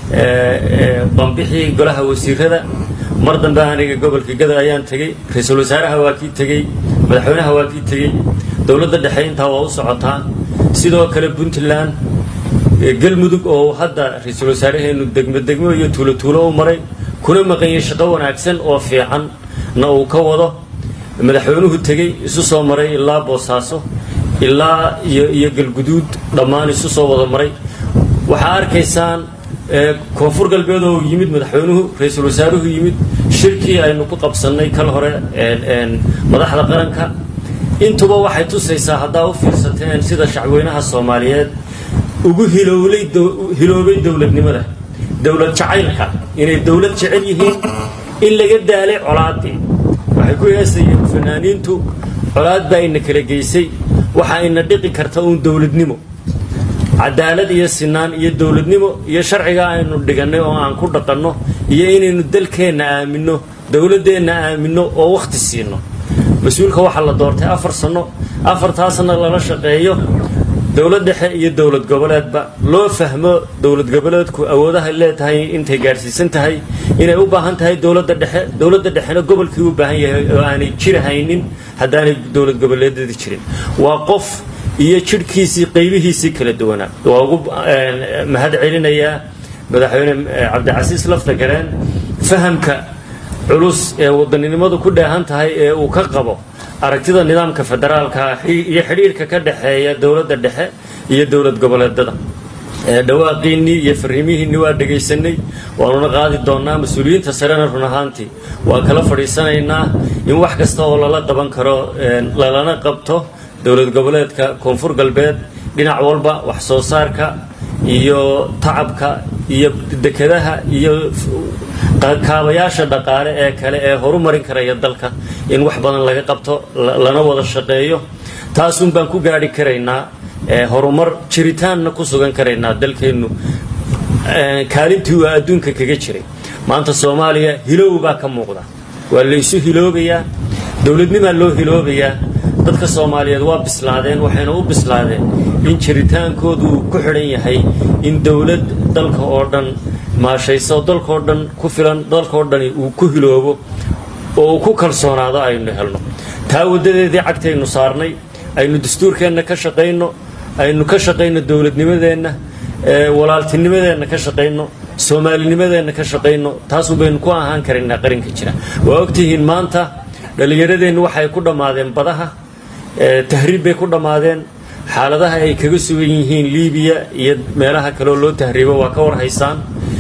bambixii golaha wasiirada mar dambe aniga gobolka gada ayaan tegey ra-iisul wasaaraha waa kii tegey madaxweynaha waa kii tegey dowladda dhexe intaa waa u socotaa sidoo kale puntland galmudug oo hadda ra-iisul wasaaraheenu degmo degmo iyo tuulo tuulo u maray kuna maqanyay shaqo wanaagsan oo fiican na uu ka wado madaxweynuhu tegey isu soo maray ilaa boosaaso ilaa iyo iyo galguduud dhammaan isu soo wada maray waxaa arkaysaan koonfur galbeed oo yimid madaxweynuhu ra-iisul wasaaruhu yimid shirkii aynu ku qabsannay kal hore madaxda qaranka intuba waxay tusaysaa haddaa u fiirsateen sida shacweynaha soomaaliyeed ugu hilowlay hiloobay dowladnimada dowlad jacaylka inay dowlad jecel yihiin in laga daalay colaadii waxay ku heesayeen fanaaniintu colaad baa ina kala geysay waxa ina dhiqi karta uun dowladnimo cadaalad iyo sinaan iyo dowladnimo iyo sharciga aynu dhigannay oo aan ku dhaqanno iyo inaynu dalkeenna aaminno dowladdeenna aaminno oo wakhti siino mas-uulka waxaa la doortay afar sanno afartaasna lala shaqeeyo dowlad dhexe iyo dowlad goboleedba loo fahmo dowlad goboleedku awoodahay leedahay intay gaadhsiisan tahay inay u baahan tahay dowladda dhexe dowladda dhexena gobolkii u baahan yahay oo aanay jir haynin haddaanay dowlad goboleedadii jirin waa qof iyo jidhkiisii qaybihiisii kala duwanaa waa ugu mahad celinayaa madaxweyne cabdicasiis lafta gareen fahamka culus ee wadaninimadu ku dheehan tahay ee uu ka qabo aragtida nidaamka federaalka iyo xidhiirka ka dhexeeya dowladda dhexe iyo dowlad goboleedada dhawaaqiinnii iyo fariimihiinni waa dhegaysanay waanuna qaadi doonnaa mas-uuliyiinta sarena run ahaantii waa kala fadhiisanaynaa in wax kasta oo lala qaban karo lalana qabto dowlad goboleedka koonfur galbeed dhinac walba wax soo saarka iyo tacabka iyo dekedaha iyo kaabayaasha dhaqaale ee kale ee horumarin karaya dalka in wax badan laga qabto lana wada shaqeeyo taasun baan ku gaadhi karaynaa horumar jiritaanna ku sugan karaynaa dalkeennu kaalintii uu adduunka kaga jiray maanta soomaaliya hilow baa ka muuqda waa laysu hiloobayaa dowladnimaa loo hiloobayaa dadka soomaaliyeed waa bislaadeen waxayna u bislaadeen in jiritaankoodu uu ku xidhan yahay in dowlad dalka oo dhan maashayso dalkaoo dhan ku filan dalkaoo dhani uu ku hiloobo oo uu ku kalsoonaado aynu helno taa waddadeedii cagtaynu saarnay aynu dastuurkeenna ka shaqayno aynu ka shaqayno dowladnimadeenna walaaltinimadeenna ka shaqayno soomaalinimadeenna ka shaqayno taasun baynu ku ahaan karaynaa qarinka jira waa ogtihiin maanta dhallinyaradeennu waxay ku dhammaadeen badaha tahriib bay ku dhammaadeen xaaladaha ay kaga sugan yihiin liibiya iyo meelaha kaleoo loo tahriibo waa ka war haysaan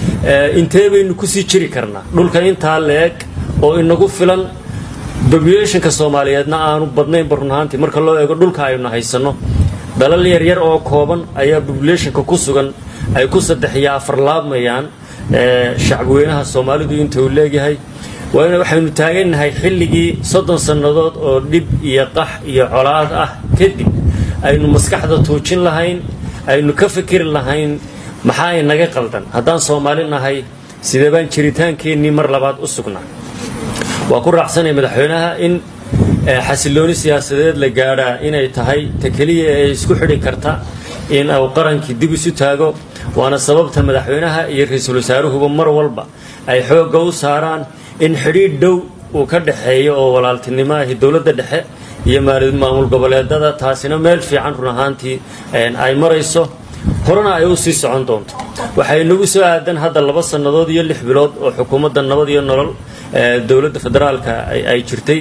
intee baynu kusii jiri karnaa dhulka intaa leeg oo inagu filan populationka soomaaliyeedna aanu badnaynba run ahaantii marka loo eego dhulka aynu haysanno dalal yaryar oo kooban ayaa populationka ku sugan ay ku saddex iyo afar laabmayaan shacbweynaha soomaalidu inta uu leegyahay waana waxaynu taagannahay xilligii soddon sannadood oo dhib iyo qax iyo colaad ah kadib aynu maskaxda tuujin lahayn aynu ka fikiri lahayn maxaa inaga qaldan haddaan soomaali nahay sidee baan jiritaankeennii mar labaad u sugnaa waa ku raacsanaya madaxweynaha in xasilooni siyaasadeed la gaadhaa inay tahay ta keliya ee isku xidhi karta in uu qarankii dib isu taago waana sababta madaxweynaha iyo ra-iisul wasaaruhuba mar walba ay xoogga u saaraan in xidhiidh dhow uu ka dhexeeyo oo walaaltinimo ahi dowladda dhexe iyo maamul goboleedada taasina meel fiican run ahaantii ay marayso horena ay u sii socon doonto waxay nagu soo aadan hadda laba sannadood iyo lix bilood oo xukuumadda nabad iyo nolol dowladda federaalka ay jirtay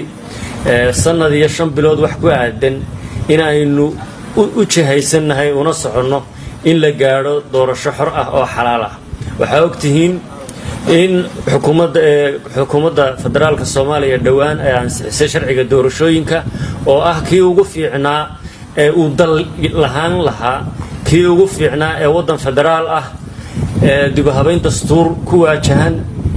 sannad iyo shan bilood wax ku aadan in aynu u jihaysannahay una soconno in la gaadho doorasho xor ah oo xalaal ah waxaa ogtihiin in xukuumadda xukuumadda federaalka soomaaliya dhowaan ay ansixisay sharciga doorashooyinka oo ah kii ugu fiicnaa ee uu dal lahaan lahaa kii ugu fiicnaa ee waddan federaal ah ee dibuhabayn dastuur ku waajahan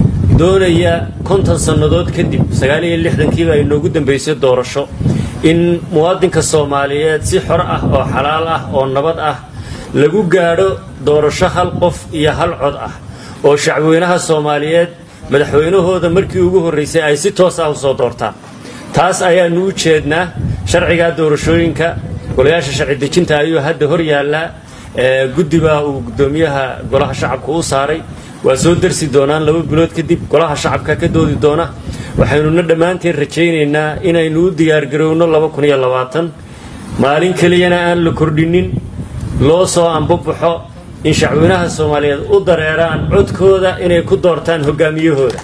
doonaya konton sannadood kadib sagaal iyo lixdankiiba ay noogu dambaysay doorasho in muwaadinka soomaaliyeed si xor ah oo xalaal ah oo nabad ah lagu gaadho doorasho hal qof iyo hal cod ah oo shacbweynaha soomaaliyeed madaxweynahooda markii ugu horraysay ay si toos ah u soo doortaan taas ayaanu u jeednaa sharcigaa doorashooyinka golayaasha sharci dejinta ayuu hadda hor yaallaa guddibaa uu guddoomiyaha golaha shacabka u saaray waa soo darsi doonaan laba bilood kadib golaha shacabka ka doodi doona waxaynuna dhammaanteen rajaynaynaa inaynu u diyaargarowno maalin keliyana aan la kordhinin loo soo ambabaxo in shacweynaha soomaaliyeed u dareeraan codkooda inay ku doortaan hogaamiyahooda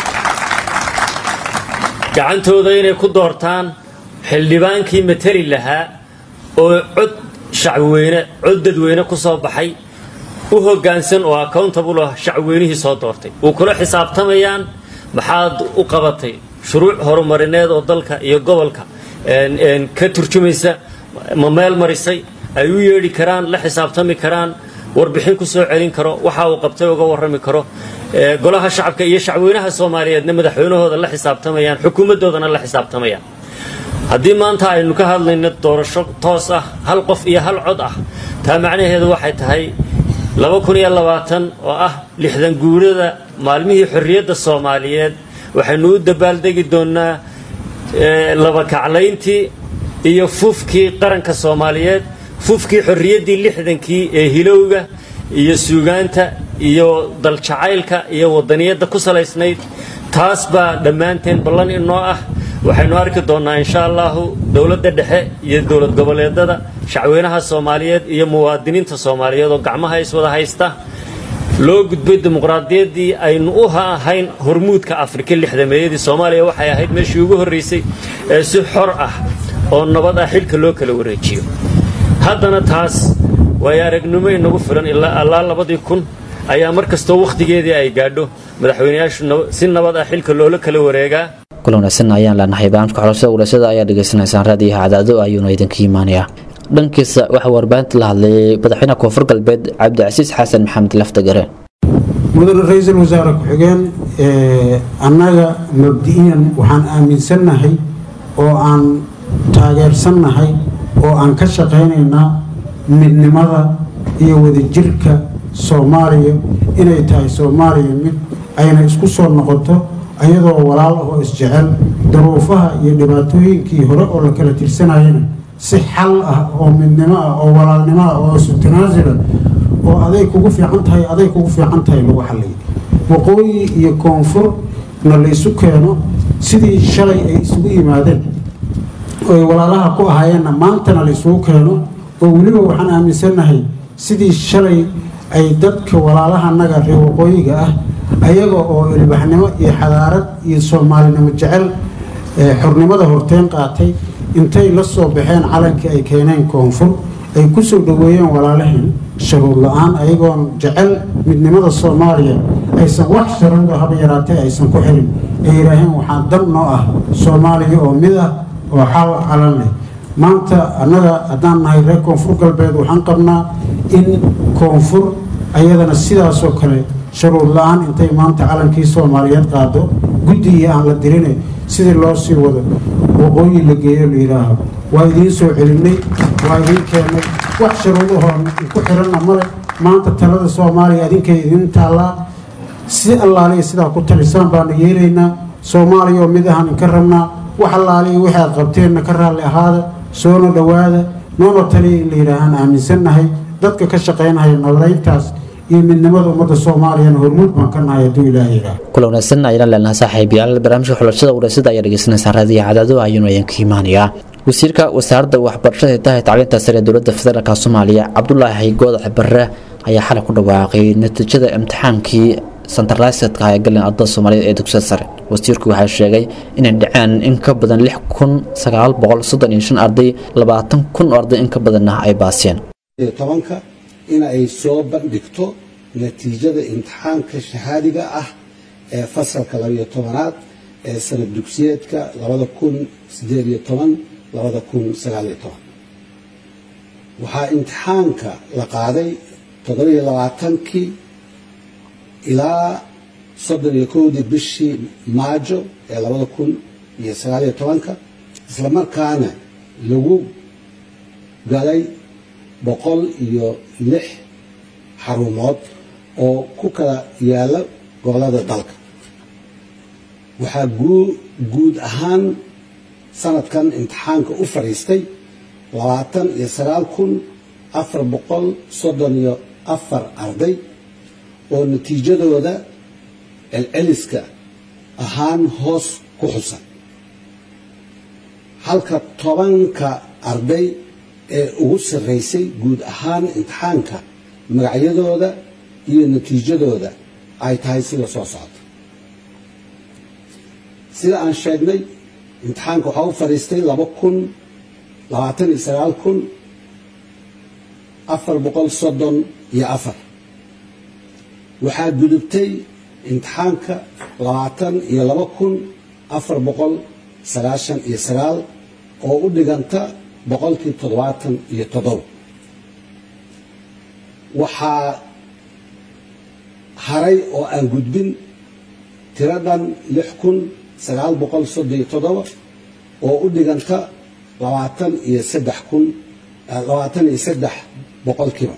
gacantooda inay ku doortaan xildhibaankii matali lahaa oo cod shacweyne cod dadweyne ku soo baxay u hoggaansan oo accountable ah shacweynihii soo doortay uu kula xisaabtamayaan maxaad u qabatay shuruuc horumarineed oo dalka iyo gobolka ka turjumaysa ma meel marisay ay u yeedhi karaan la xisaabtami karaan warbixin ku soo celin karo waxa uu qabtay uga warrami karo golaha shacabka iyo shacweynaha soomaaliyeedna madaxweynahooda la xisaabtamayaan xukuumaddoodana la xisaabtamayaan haddii maanta aynu ka hadlayno doorasho toos ah hal qof iyo hal cod ah taa macnaheedu waxay tahay oo ah lixdan guurada maalmihii xorriyadda soomaaliyeed waxaynu u dabaaldegi doonnaa labakaclayntii iyo fufkii qaranka soomaaliyeed fufkii xorriyaddii lixdankii ee hilowga iyo suugaanta iyo daljacaylka iyo wadaniyadda ku salaysnayd taas baa dhammaanteen ballan inoo ah waxaynu arki doonnaa insha allahu dowladda dhexe iyo dowlad goboleedada shacweynaha soomaaliyeed iyo muwaadiniinta soomaaliyeed oo gacmaha iswada haysta loo gudbay dimuqraadiyaddii aynu u ahayn hormuudka afrika lixdameeyadii soomaaliya waxay ahayd meeshii ugu horraysay ee si xor ah oo nabad ah xilka loo kala wareejiyo haddana taas waayo aragnimo inagu filan ilaa labadii kun ayaa mar kastoo wakhtigeedii ay gaadho madaxweyneyaashu si nabad ah xilka loola kala wareegaa kula wanaagsan ayaan leenahay barnaamijka xulashada wulaashada ayaa dhegaysanaysaan raadiyaha cadaado ayuuna idinka imaanaya dhankiisa waxaa warbaahinta la hadlayay madaxweynaha koonfur galbeed cabdicasiis xasan maxamed laftagare mudane ra-iisul wasaare ku-xigeen annaga mabdi'iyan waxaan aaminsannahay oo aan taageersannahay oo aan ka shaqaynaynaa midnimada iyo wadajirka soomaaliya inay tahay soomaaliya mid ayna isku soo noqoto ayadoo walaal ah oo isjecel daruufaha iyo dhibaatooyinkii hore oo la kala tirsanayana si xal ah oo midnimo ah oo walaalnimo ah oo isu tanaasula oo aday kugu fiican tahay aday kugu fiican tahay lagu xalliyay waqooyi iyo koonfurna la isu keeno sidii shalay ay isugu yimaadeen oy walaalaha ku ahaayeenna maantana la isugu keeno oo weliba waxaan aaminsannahay sidii shalay ay dadka walaalahanaga reer waqooyiga ah ayaga oo ilbaxnimo iyo xadaarad iyo soomaalinimo jecel xornimada horteen qaatay intay la soo baxeen calankii ay keeneen koonfur ay ku soo dhoweeyeen walaalaheen sharuud la-aan ayagoon jecel midnimada soomaaliya aysan wax sharuuda haba yaraatee aysan ku xirin ay yidhaaheen waxaa dan noo ah soomaaliya oo mid ah oo xal calan leh maanta annaga haddaan nahay reer koonfur galbeed waxaan qabnaa in koonfur ayadana sidaasoo kale sharuud la-aan intay maanta calankii soomaaliyeed qaado guddigii aan la dirine sidii loo sii wado waqooyi la geeyo la yidhaaho waa idiin soo celinay waa idiin keennay wax sharuudahoo ku xiranna male maanta talada soomaaliya idinkay idiin taallaa si allaaliya sidaa ku talisaan baana yeelaynaa soomaaliya oo mid ahaan inka rabnaa wax allaaliya wixii aad qabteenna ka raalli ahaada soona dhowaada noona taliya in la yidhaahaan aaminsannahay dadka ka shaqaynahaya nabadayntaas iyo midnimada ummadda soomaaliyana hormuud baan ka nahay hadduu ilaaha yidhaah kula wanaagsan ayaan leenahay saaxiibayaal barnaamijka xulashada wareysyada ayaa dhegeysanaysaa raadiyo cadaado ayuunu idinka imaanayaa wasiirka wasaaradda waxbarashada hidaha tacliinta sare ee dowladda federaalk soomaaliya cabdulaahi goodac barre ayaa xalay ku dhawaaqay natiijada imtixaankii santarlaysadka ee galeen ardada soomaaliyeed ee dugsiyada sare wasiirku waxaa sheegay inay dhaceen in ka badan lix kun sagaal boqol soddon iyo shan arday labaatan kun oo arday in ka badanna ay baaseen tobanka in ay soo bandhigto natiijada imtixaanka shahaadiga ah ee fasalka labayo tobanaad ee sanad dugsiyeedka labada kun sideed iyo toban labada kun sagaaliyo toban waxaa imtixaanka la qaaday toddobiyo labaatankii ilaa soddon iyo kowdii bishii maajo ee labada kun iyo sagaaliyo tobanka islamarkaana lagu galay boqol iyo lix xarumood oo ku kala yaala gobolada dalka waxaa guud ahaan sanadkan imtixaanka u fadhiistay labaatan iyo sagaal kun afar boqol soddon iyo afar arday oo natiijadooda celceliska ahaan hoos ku xusan halka tobanka arday ee ugu sarraysay guud ahaan imtixaanka magacyadooda iyo natiijadooda ay tahay sida soo socota sida aan sheegnay imtixaanka waxaa u fadhiistay laba kun labaatan iyo sagaal kun afar boqol soddon iyo afar waxaa gudubtay imtixaanka labaatan iyo laba kun afar boqol sagaashan iyo sagaal oo u dhiganta boqolkii toddobaatan iyo toddoba waxaa haray oo aan gudbin tiradan lix kun sagaal boqol soddon iyo toddoba oo u dhiganta labaatan iyo saddex kun labaatan iyo saddex boqolkiiba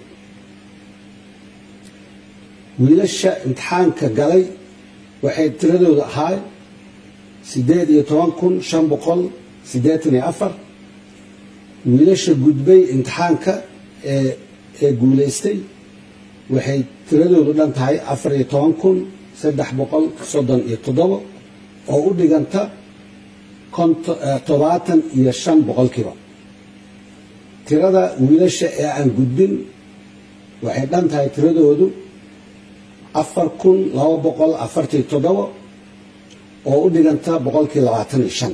wiilasha imtixaanka galay waxay tiradooda ahaa siddeed iyo toban kun shan boqol siddeetan iyo afar wiilasha gudbay imtixaanka ee ee guulaystay waxay tiradoodu dhan tahay afar iyo toban kun saddex boqol soddon iyo toddoba oo u dhiganta todobaatan iyo shan boqolkiiba tirada wiilasha ee aan gudbin waxay dhan tahay tiradoodu afar kun laba boqol afartiyo toddoba oo u dhiganta boqolkii labaatan iyo shan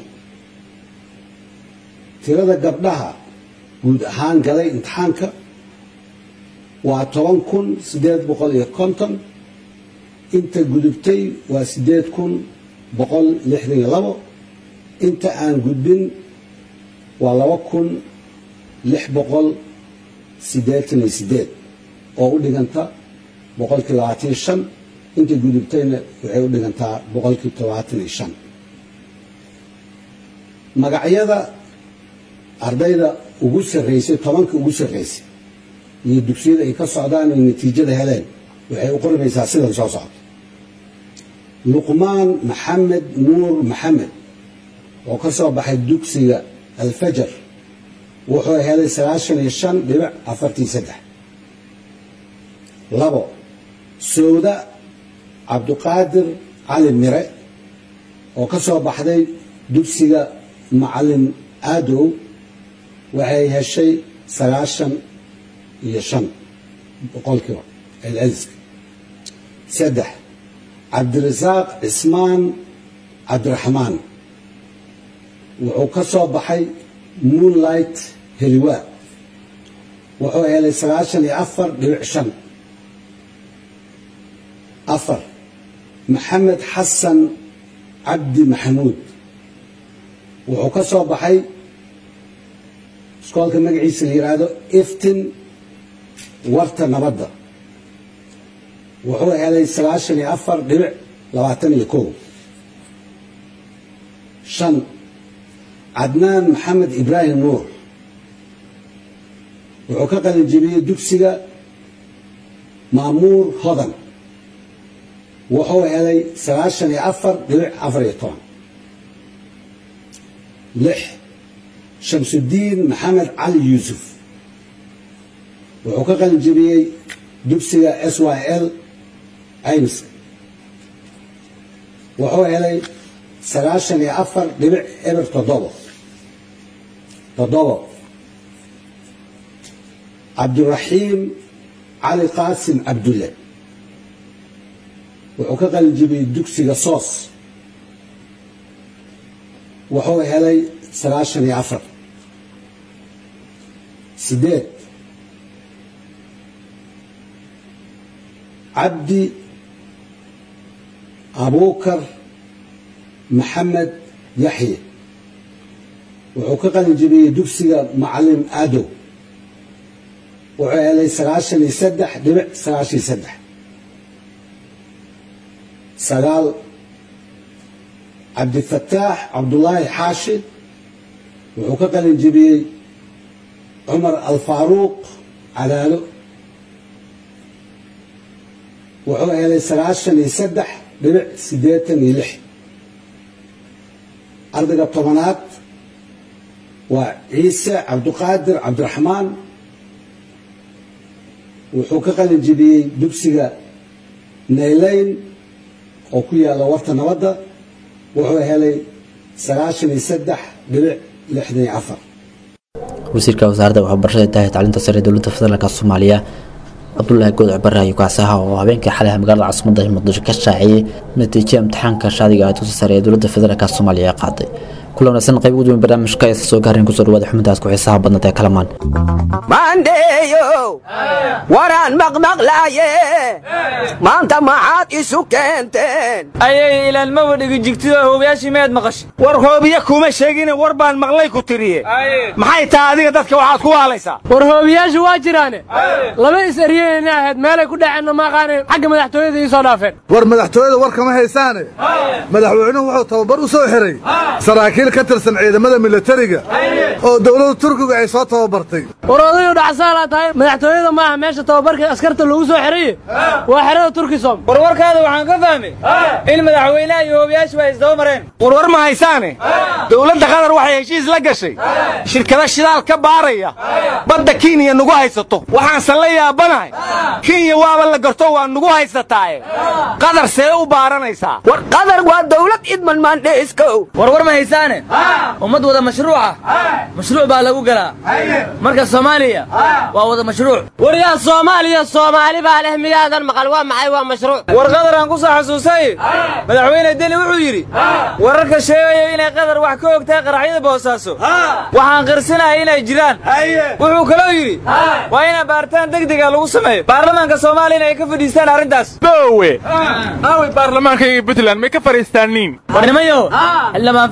tirada gabdhaha guud ahaan galay imtixaanka waa toban kun siddeed boqol iyo konton inta gudubtay waa siddeed kun boqol lixdan iyo labo inta aan gudbin waa laba kun lix boqol siddeetan iyo siddeed oo u dhiganta boqolkii labaatan iyo shan inta gudubtayna waxay u dhigantaa boqolkii todobaatan iyo shan magacyada ardayda ugu sarraysay tobanka ugu sarraysay iyo dugsiyada ay ka socdaan ay natiijada heleen waxay u qormaysaa sidan soo socda luqmaan maxamed nuur maxamed oo ka soo baxay dugsiga alfajar wuxuu helay sagaashan iyo shan dhibic afartii saddex labo sowda cabduqaadir cali mire oo ka soo baxday dugsiga macalin aadow waxay heshay sagaashan iyo shan boqolkiiba celceliska saddex cabdirasaaq cismaan cabdiraxmaan wuxuu ka soo baxay moonlight heliwaa wuxuu helay sagaashan iyo afar dhibic shan afar maxamed xasan cabdi maxamuud wuxuu ka soo baxay iskoolka magaciisa la yidhaahdo iftin warta nabadda wuxuu helay sagaashan iyo afar dhibic labaatan iyo kow shan cadnaan maxamed ibraahim nuur wuxuu ka qalin jebiyey dugsiga maamuur hodan wuxuu helay sagaashan iyo afar dhibic afar iyo toban lix shamsudiin maxamed cali yuusuf wuxuu ka qalin jebiyey dugsiga s y l caymiska wuxuu helay sagaashan iyo afar dhibic eber toddobo toddobo cabdiraxiim cali qaasim cabdulle wuxuu ka qalin jebiyey dugsiga soos wuxuu helay sagaashan iyo afar sideed cabdi abuukar maxamed yaxye wuxuu ka qalin jebiyey dugsiga macalin aadow wuxuu helay sagaashan iyo saddex dhibic sagaashan iyo saddex sagaal cabdifataax cabdulaahi xaashi wuxuu ka qalin jebiyey cumar alfaaruuq cadaalo wuxuu helay sagaashan iyo saddex dhibic siddeetan iyo lix ardayga tobanaad waa ciise cabduqaadir cabdiraxmaan wuxuu ka qalin jebiyey dugsiga naylayn oo ku yaalla warta nabadda wuxuu helay sagaashan iyo saddex dhibic lixdan iyo afar wasiirka wasaaradda waxbarashada tahay tacliinta sare ee dowladda federaalka soomaaliya cabdulaahi goodac bare ayuu kaasaha oo habeenkii xalay magaalada caasimadda muqdisho ka shaaciyey natiijada imtixaanka shaadiga ah dugsi sare ee dowladda federaalka soomaaliya ee qaaday kula wanaagsan qayb ugu weyn barnaamijka aysa soo gaareen kusoo dhawaada xubintaas ku xiisaha badnad ee kalamaan maandheeyow waraan maqmaqlaaye maanta maxaad isu keenteen ayay ilaalmaba dhigi jigtida hoobayaashii meed maqashay war hoobiye kuma sheegine war baan maqlay ku tiriye maxay tahay adiga dadka waxaad ku waalaysaa war hoobiyaashu waa jiraane laba is eryeyna ahayd meelay ku dhaceenna maaqaane xagga madaxtooyada ii soo dhaafeen war madaxtooyada war kama haysaane madaxweynuhu wuxuu tababar u soo xiray saraakiil ka tirsan ciidamada milatariga oo dowladda turkiga ay soo tababartay war odayu dhacsaala tahay madaxtooyada maaha meesha tababarka askarta loogu soo xiraye waa xerada turkisom warwarkaada waxaan ka fahmay in madaxweynaha iyo hoobayaashu ay isdaba mareen warwar ma haysaane dowladda qatar waxay heshiis la gashay shirkada shidaal ka baaraya badda kenya nugu haysato waxaanse la yaabanahay kenya waaba la garto waa nugu haysataaye qatar see u baaranaysaa war qatar waa dowlad idman maandheeskow warwar ma haysaane ummad wada mashruuca mashruuc baa lagu galaa marka soomaaliya waa wada mashruuc waryaa soomaaliya soomaali baa leh miyaadan maqal waa maxay waa mashruuc war qatar aan ku soo xasuusay madaxweyne deni wuxuu yidhi wararka sheegaya inay qatar wax ka ogtahay qaraxyada boosaaso waxaan qirsinahay inay jiraan wuxuu kaloo yidhi waa ina baaritaan degdega lagu sameeyo baarlamaanka soomaaliya inay ka fadhiistaan arrintaas bowe aaway baarlamaanka iyo puntland may ka fadhiistaaniin warnimayo xildhibaan fiqiyo ka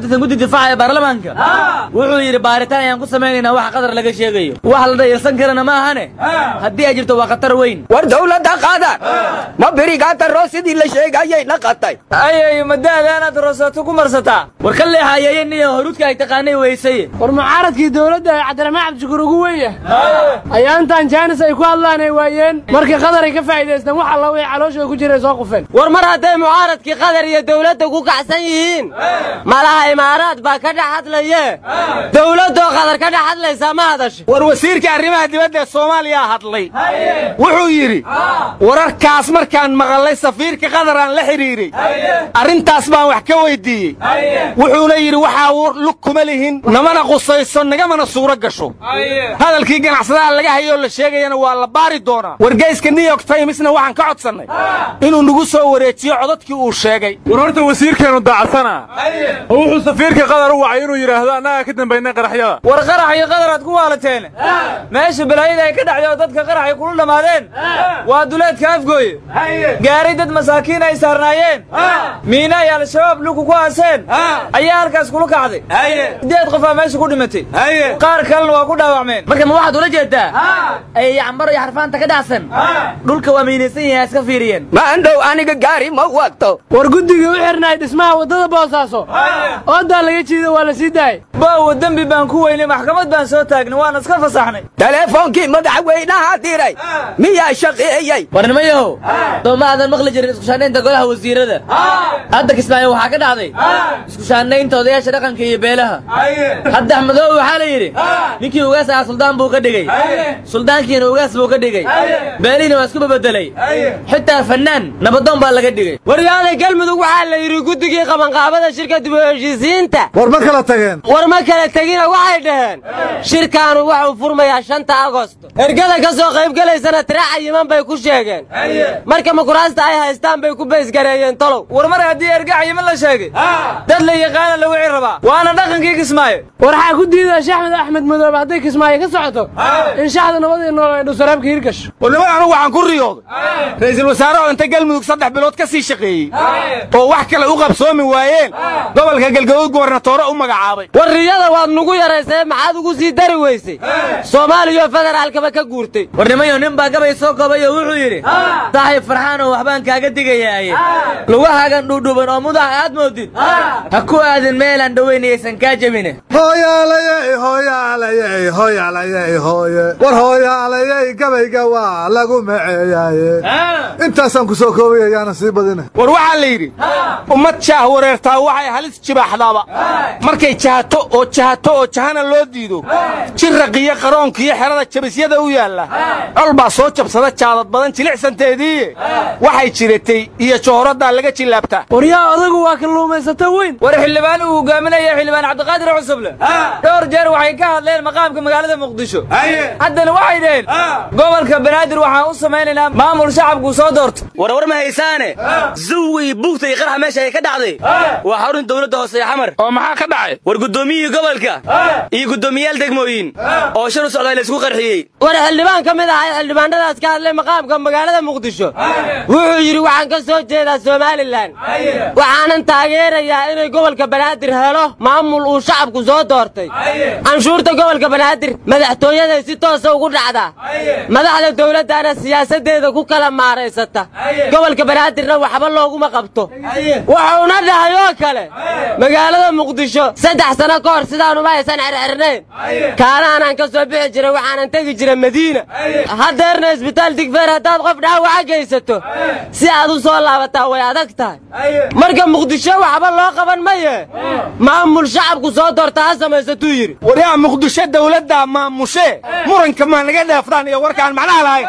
tirsan guddi difaaca ee baarlamaanka wuxuu yidhi baaritaan ayaan ku samaynaynaa wax qadar laga sheegayo wax la dhayalsan karana ma ahane haddii ay jirto waa khatar weyn war dawladda qaadar ma birigaanta roosidii la sheegayay dhaqatay ayay madaadaanaad roosato ku marsataa war ka leexayeeyen iyo horudka ay taqaanay weysaye war mucaaradkii dowladda ee cabdiraxmaan cabdishakuur ugu weyn yahay ayaa intaan jaanis ay ku hadlaan ay waayeen markii qadar ay ka faa'iidaysteen wax alla wixii calooshooda ku jiray soo qufeen war mar hadday mucaaradkii qadar iyo dowladda ku kacsan yihiin malaha imaaraad baa ka dhex hadlaye dowladdoo qadar ka dhex hadlaysaa ma hadasho war wasiirka arrimaha dibadda ee soomaaliya hadlay wuxuu yidhi wararkaas markaan maqalay safiirka qadar aan la xidhiiray arrintaas baan wax ka weydiiyey wuxuuna yidhi waxaa lug kuma lihin namana qusayso nagamana suuro gasho hadalkii ganacsadaha laga hayoo la sheegayana waa la baari doonaa wargeyska new york timesna waxaan ka codsannay inuu nagu soo wareejiyo codadkii uu sheegay war horta wasiirkeenu daacsanaa oo wuxuu safiirka qadar u wacay inuu yidhaahdo annagaa ka dambaynay qaraxyada war qarax iyo qadaraad ku waalateen meesha balaayada ay ka dhacday oo dadka qarax ay kula dhammaadeen waa duleedka afgooye gaaray dad masaakiin ay saarnaayeen miina ay al-shabaab luku ku aaseen ayaa halkaas kula kacday sideed qofaa meesha ku dhimatay qaar kalena waa ku dhaawacmeen marka ma waxaad ula jeedaa ay yacmbaro iyo xarfaanta ka dhacsan dhulka waa miinaysan yahay iska fiiriyeen maandhow aniga gaari ma wagto war guddigii u xirnaay dhismaha waddada boosaaso oodaa laga jiido waa la sii daayay baawo dembi baan ku weynay maxkamad baan soo taagnay waana iska fasaxnay teleefoonkii madaxweynaha diray miyaa shaqeeyey warnimayahow soo ma aadan maqli jirin iskushaanaynta golaha wasiirada hadda kismaayo waxaa ka dhacday iskushaanaynta odayaasha dhaqanka iyo beelaha hadda axmedoobe waxaa la yidhi ninkii ugaas ahaa suldaan buu ka dhigay suldaankiina ugaas buu ka dhigay beelihiina waa isku bebedelay xitaa fannaan nabadoon baa laga dhigay waryaalay galmudug waxaa la yidhi guddigii qabanqaabada shirka dib u heshiisiinta war ma kala tageen war ma kala tegina waxay dhaheen shirkaanu waxuu furmayaa shanta agosto ergada ka soo qaybgelaysana tira cayiman bay ku sheegeen marka makuraasta ay haystaan bay ku baysgareeyeen tolow war mar haddii erga cayiman la sheegay dad la yaqaana la wici rabaa waana dhaqankii kismaayo war waxaa ku diidaa shaxmed axmed madoobe hadday kismaayo ka socoto in shaxda nabadii nool ay dhusaraabka hirgasho warnimada anugu waxaan ku riyooday ra'iisul wasaare oo inta galmudug saddex bilood ka sii shaqeeyey oo wax kale u qabsoomi waayeen gobolka galgaduud gubernatoore u magacaabay war riyada waad nugu yaraysee maxaad ugu sii dari weysay soomaaliyo federaalkaba ka guurtay warnimayo nin baa gabay soo koobay oo wuxuu yidhi saaxiib farxaan oo waxbaan kaaga digayaaye lugahaagan dhuudhuuban oo mudaha aad moodid ha ku aadin meelaan dhoweynayaysan kaa jebine hooyaalayey hooyaalayey hooyaalayey hooye war hooyaalayey gabayga waa lagu maceeyaaye intaasaan ku soo koobaya yaana sii badina war waxaa la yidhi ummad jaah wareertaa waxay halis jibaaxdaaba markay jahato oo jahato oo jahana loo diido jiraqiyo qaroonkiyo xerada jabisyada u yaalla col baa soo jabsada jaadad badan jilicsanteediiye waxay jiratay iyo joohoraddaa laga jillaabtaa waryaa odagu waa kalluumaysato weyn war xildhibaan uu hogaaminaya xildhibaan cabdiqaadir cusuble dhowr jeer waxay ka hadleen maqaamka magaalada muqdisho haddana waxay dhaheen gobolka banaadir waxaan u samaynaynaa maamul shacabku soo doorto warwar ma haysaane zuwi bugta iyo qarxa meesha ay ka dhacday waa xarun dowladda hoose ee xamar oo maxaa ka dhacay war guddoomiyihii gobolka iyo guddoomiyaal degmooyin oo shir u socdaa la isku qarxiyey war xildhibaan ka mid ahay xildhibaanadaas ka hadlay maqaamka magaalada muqdisho wuxuu yidhi waxaan ka soo jeedaa somalilan waxaanan taageerayaa inay gobolka banaadir helo maamul uu shacabku soo doortay canshuurta gobolka banaadir madaxtooyaday si toosa ugu dhacdaa madaxda dowladdaana siyaasaddeeda ku kala maaraysata gobolka banaadirna waxba looguma qabto wuxuuna dhahay oo kale magaalada muqdisho saddex sano ka hor sidaanuba aysan xirxirnayn kaanaanaan ka soo bixi jiray waxaanan tegi jiray madiina haddeerna isbitaal digfeer haddaad qof dhaawaca geysato si aad u soo laabataa way adag tahay marka muqdisho waxba loo qaban maye maamul shacabku soo doorta ha samaysatuu yidhi waryaa muqdisho dowladdaa maamushe muranka maa naga dheeftaan iyo warkaan macnaha lahayn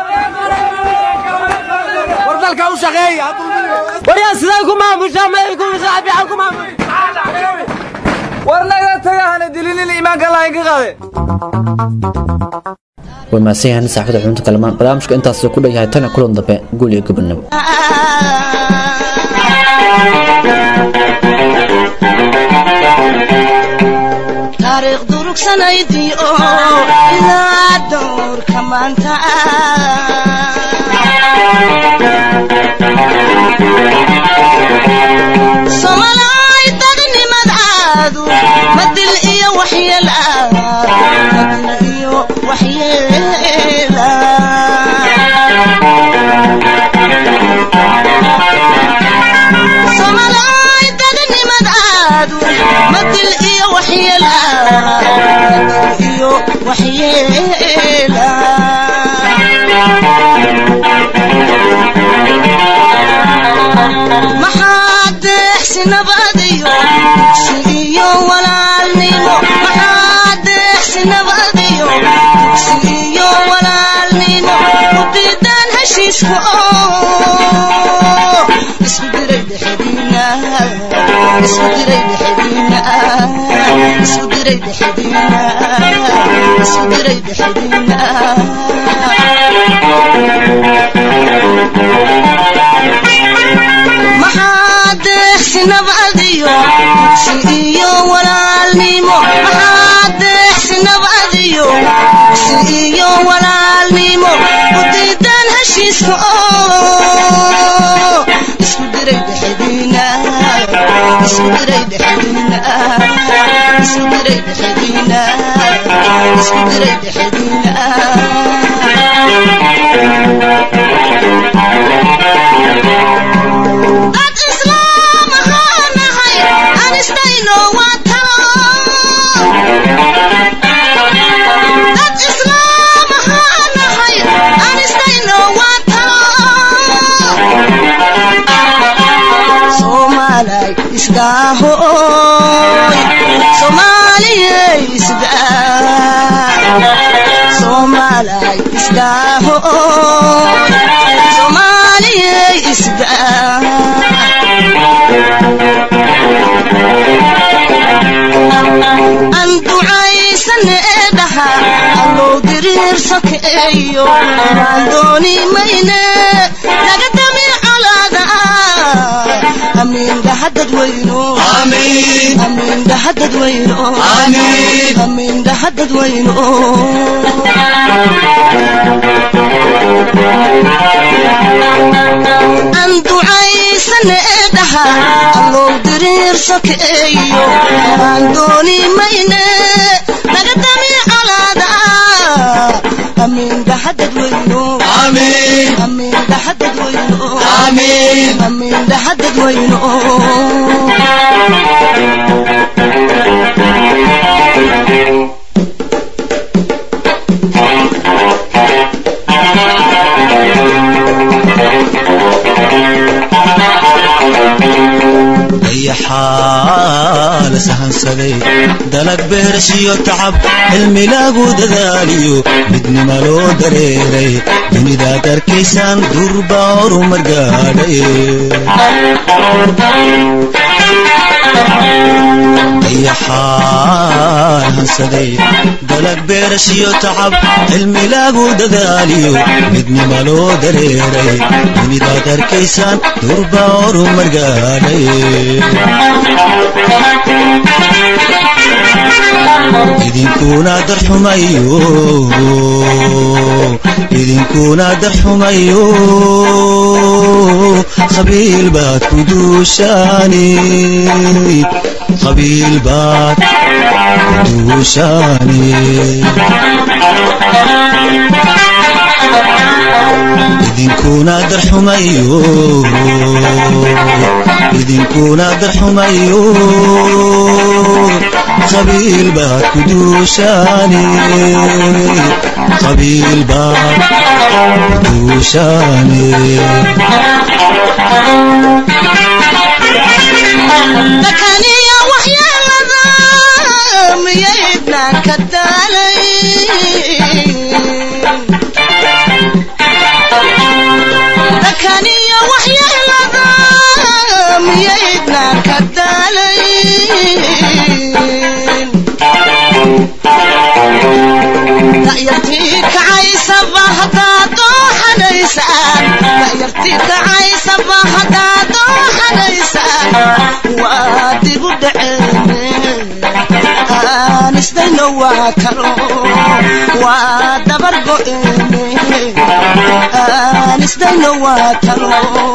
war dalka u shaqeeya waryaa siday ku maamushaa may ku shacbiyan ku maamusha war naga taga hana dilinin iimaanka lahayn ka qaade way mahadsan yahan saxaafada xubinta kalamaan barnaamijka intaas ku dhan yahay tan iyo kulan dambe guul iyo gobonimo taariikh durugsanaydii oo ilaa dowrka maanta somalay dadnimadaadu waxyeela maxaa deeqsi nabadiyo dugsi iyo walaalnimo maxaa deeqsi nabadiyo dugsi iyo walaalnimo ku diidaan heshiiska oo isku diray dhexdiina isku diray dhexdiina isku diray dhexdiina isku diray dhexdiina maxaa deeqsi nabadiyo dugsi iyo walaalnimo maxaa deeqsi nabadiyo dugsi iyo walaalnimo ku diidaan heshiiska oo isku diray dhexdiina isku diray dhexdiina isku diray dhexdiina isku diray dhexdiina dad islaam ahaan nahay aan isdayno waa talo dad islaam ahaan nahay aan isdayno waa talo soomaalay isdaahoy soomaaliyey isdaa soomaalay isdaahoy soomaaliyey isdaa aan ducaysane dhaha allow diriir sokeeyo aan dooni mayne naga damin colaada amiin dhahadad weyno amiin dhahadad weyno amiin dhahadad weyno aan ducaysane dhaha allow diriir sokeeyo aan dooni mayne naga dami colaada amiin dhahadad weyno amiin dhahadad weyno amiin dhahadad weyno dayaxaa la sahansaday dalag beerashiyo tacab cilmi lagu dadaaliyo midnima loo dareeray dunidaad arkaysaan durba horumar gaadhay dayaxaa hansaday dalag beerashiyo tacab cilmi lagu dadaaliyo midnima loo dareeray dunidaad arkaysaan durba horumar gaadhay idinkuna darxumayo idinkuna darxumayo qabiil baad ku duushaani qabiil baad ku duushaani idinkuna darxumayo idinkuna darxumayo qabiil baad ku duushaani qabiil baad ku duushaani dakaniya waxyeelada miyaydnaan ka daalay dakaniya waxyeelada miyaydnaan ka daalay da'yartii kacaysaba haddaad dooxanaysaan da'yartii kacaysaba haddaad dooxanaysaan waa dib u dhaceene aan isdayno waa talo waa dabar go'eene aan isdayno waa talo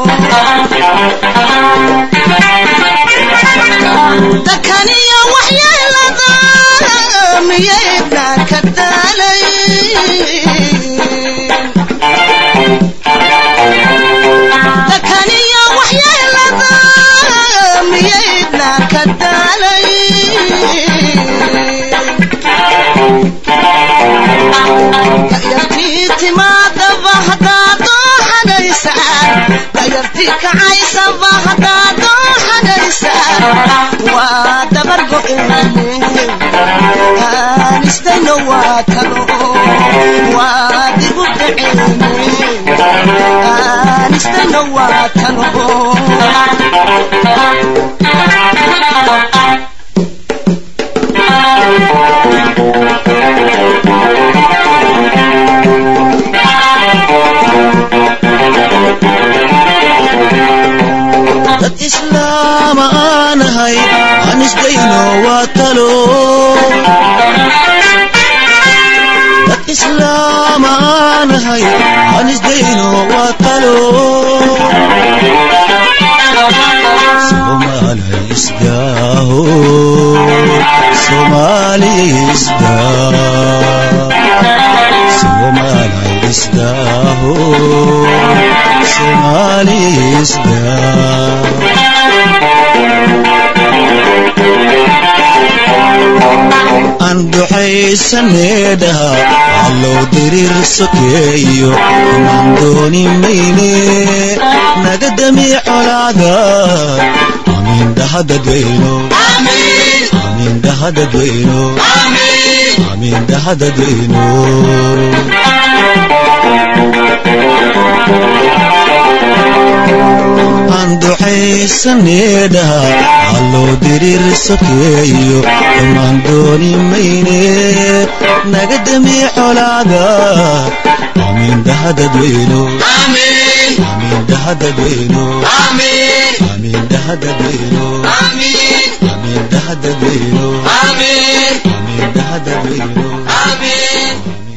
dakaniya waxyeelada miyaydnaan ka daalay dakaniya waxyeelada miyaydnaan ka daalay darti kacaysaba haddaadoo xagaysa waa dabar go'eene aanistayno waa talo waa digu dhaceene aanistayno waa talo dad islaam aanahay aan isdayno waa talo dad islaam aanahay aan isdayno waa talo Soomaaliya isdaaho Soomaaliya isdaaho Soomaaliya isdaaho Soomaaliya isdaaho aan duxaysaneedhaha allow diriir sokeeyo amaan dooni mayne naga dami colaada amiin dhahadadweyno amiin dhahadadweyno amiin dhahadadweyno aan duxaysaneedhaha allow diriir sokeeyo amaan dooni mayne naga dami colaada amiin dhahadadweyno amiin dhahadadweyno amiin dhahadadweyno amiin dhahadadweyno amiin dhahadadweyno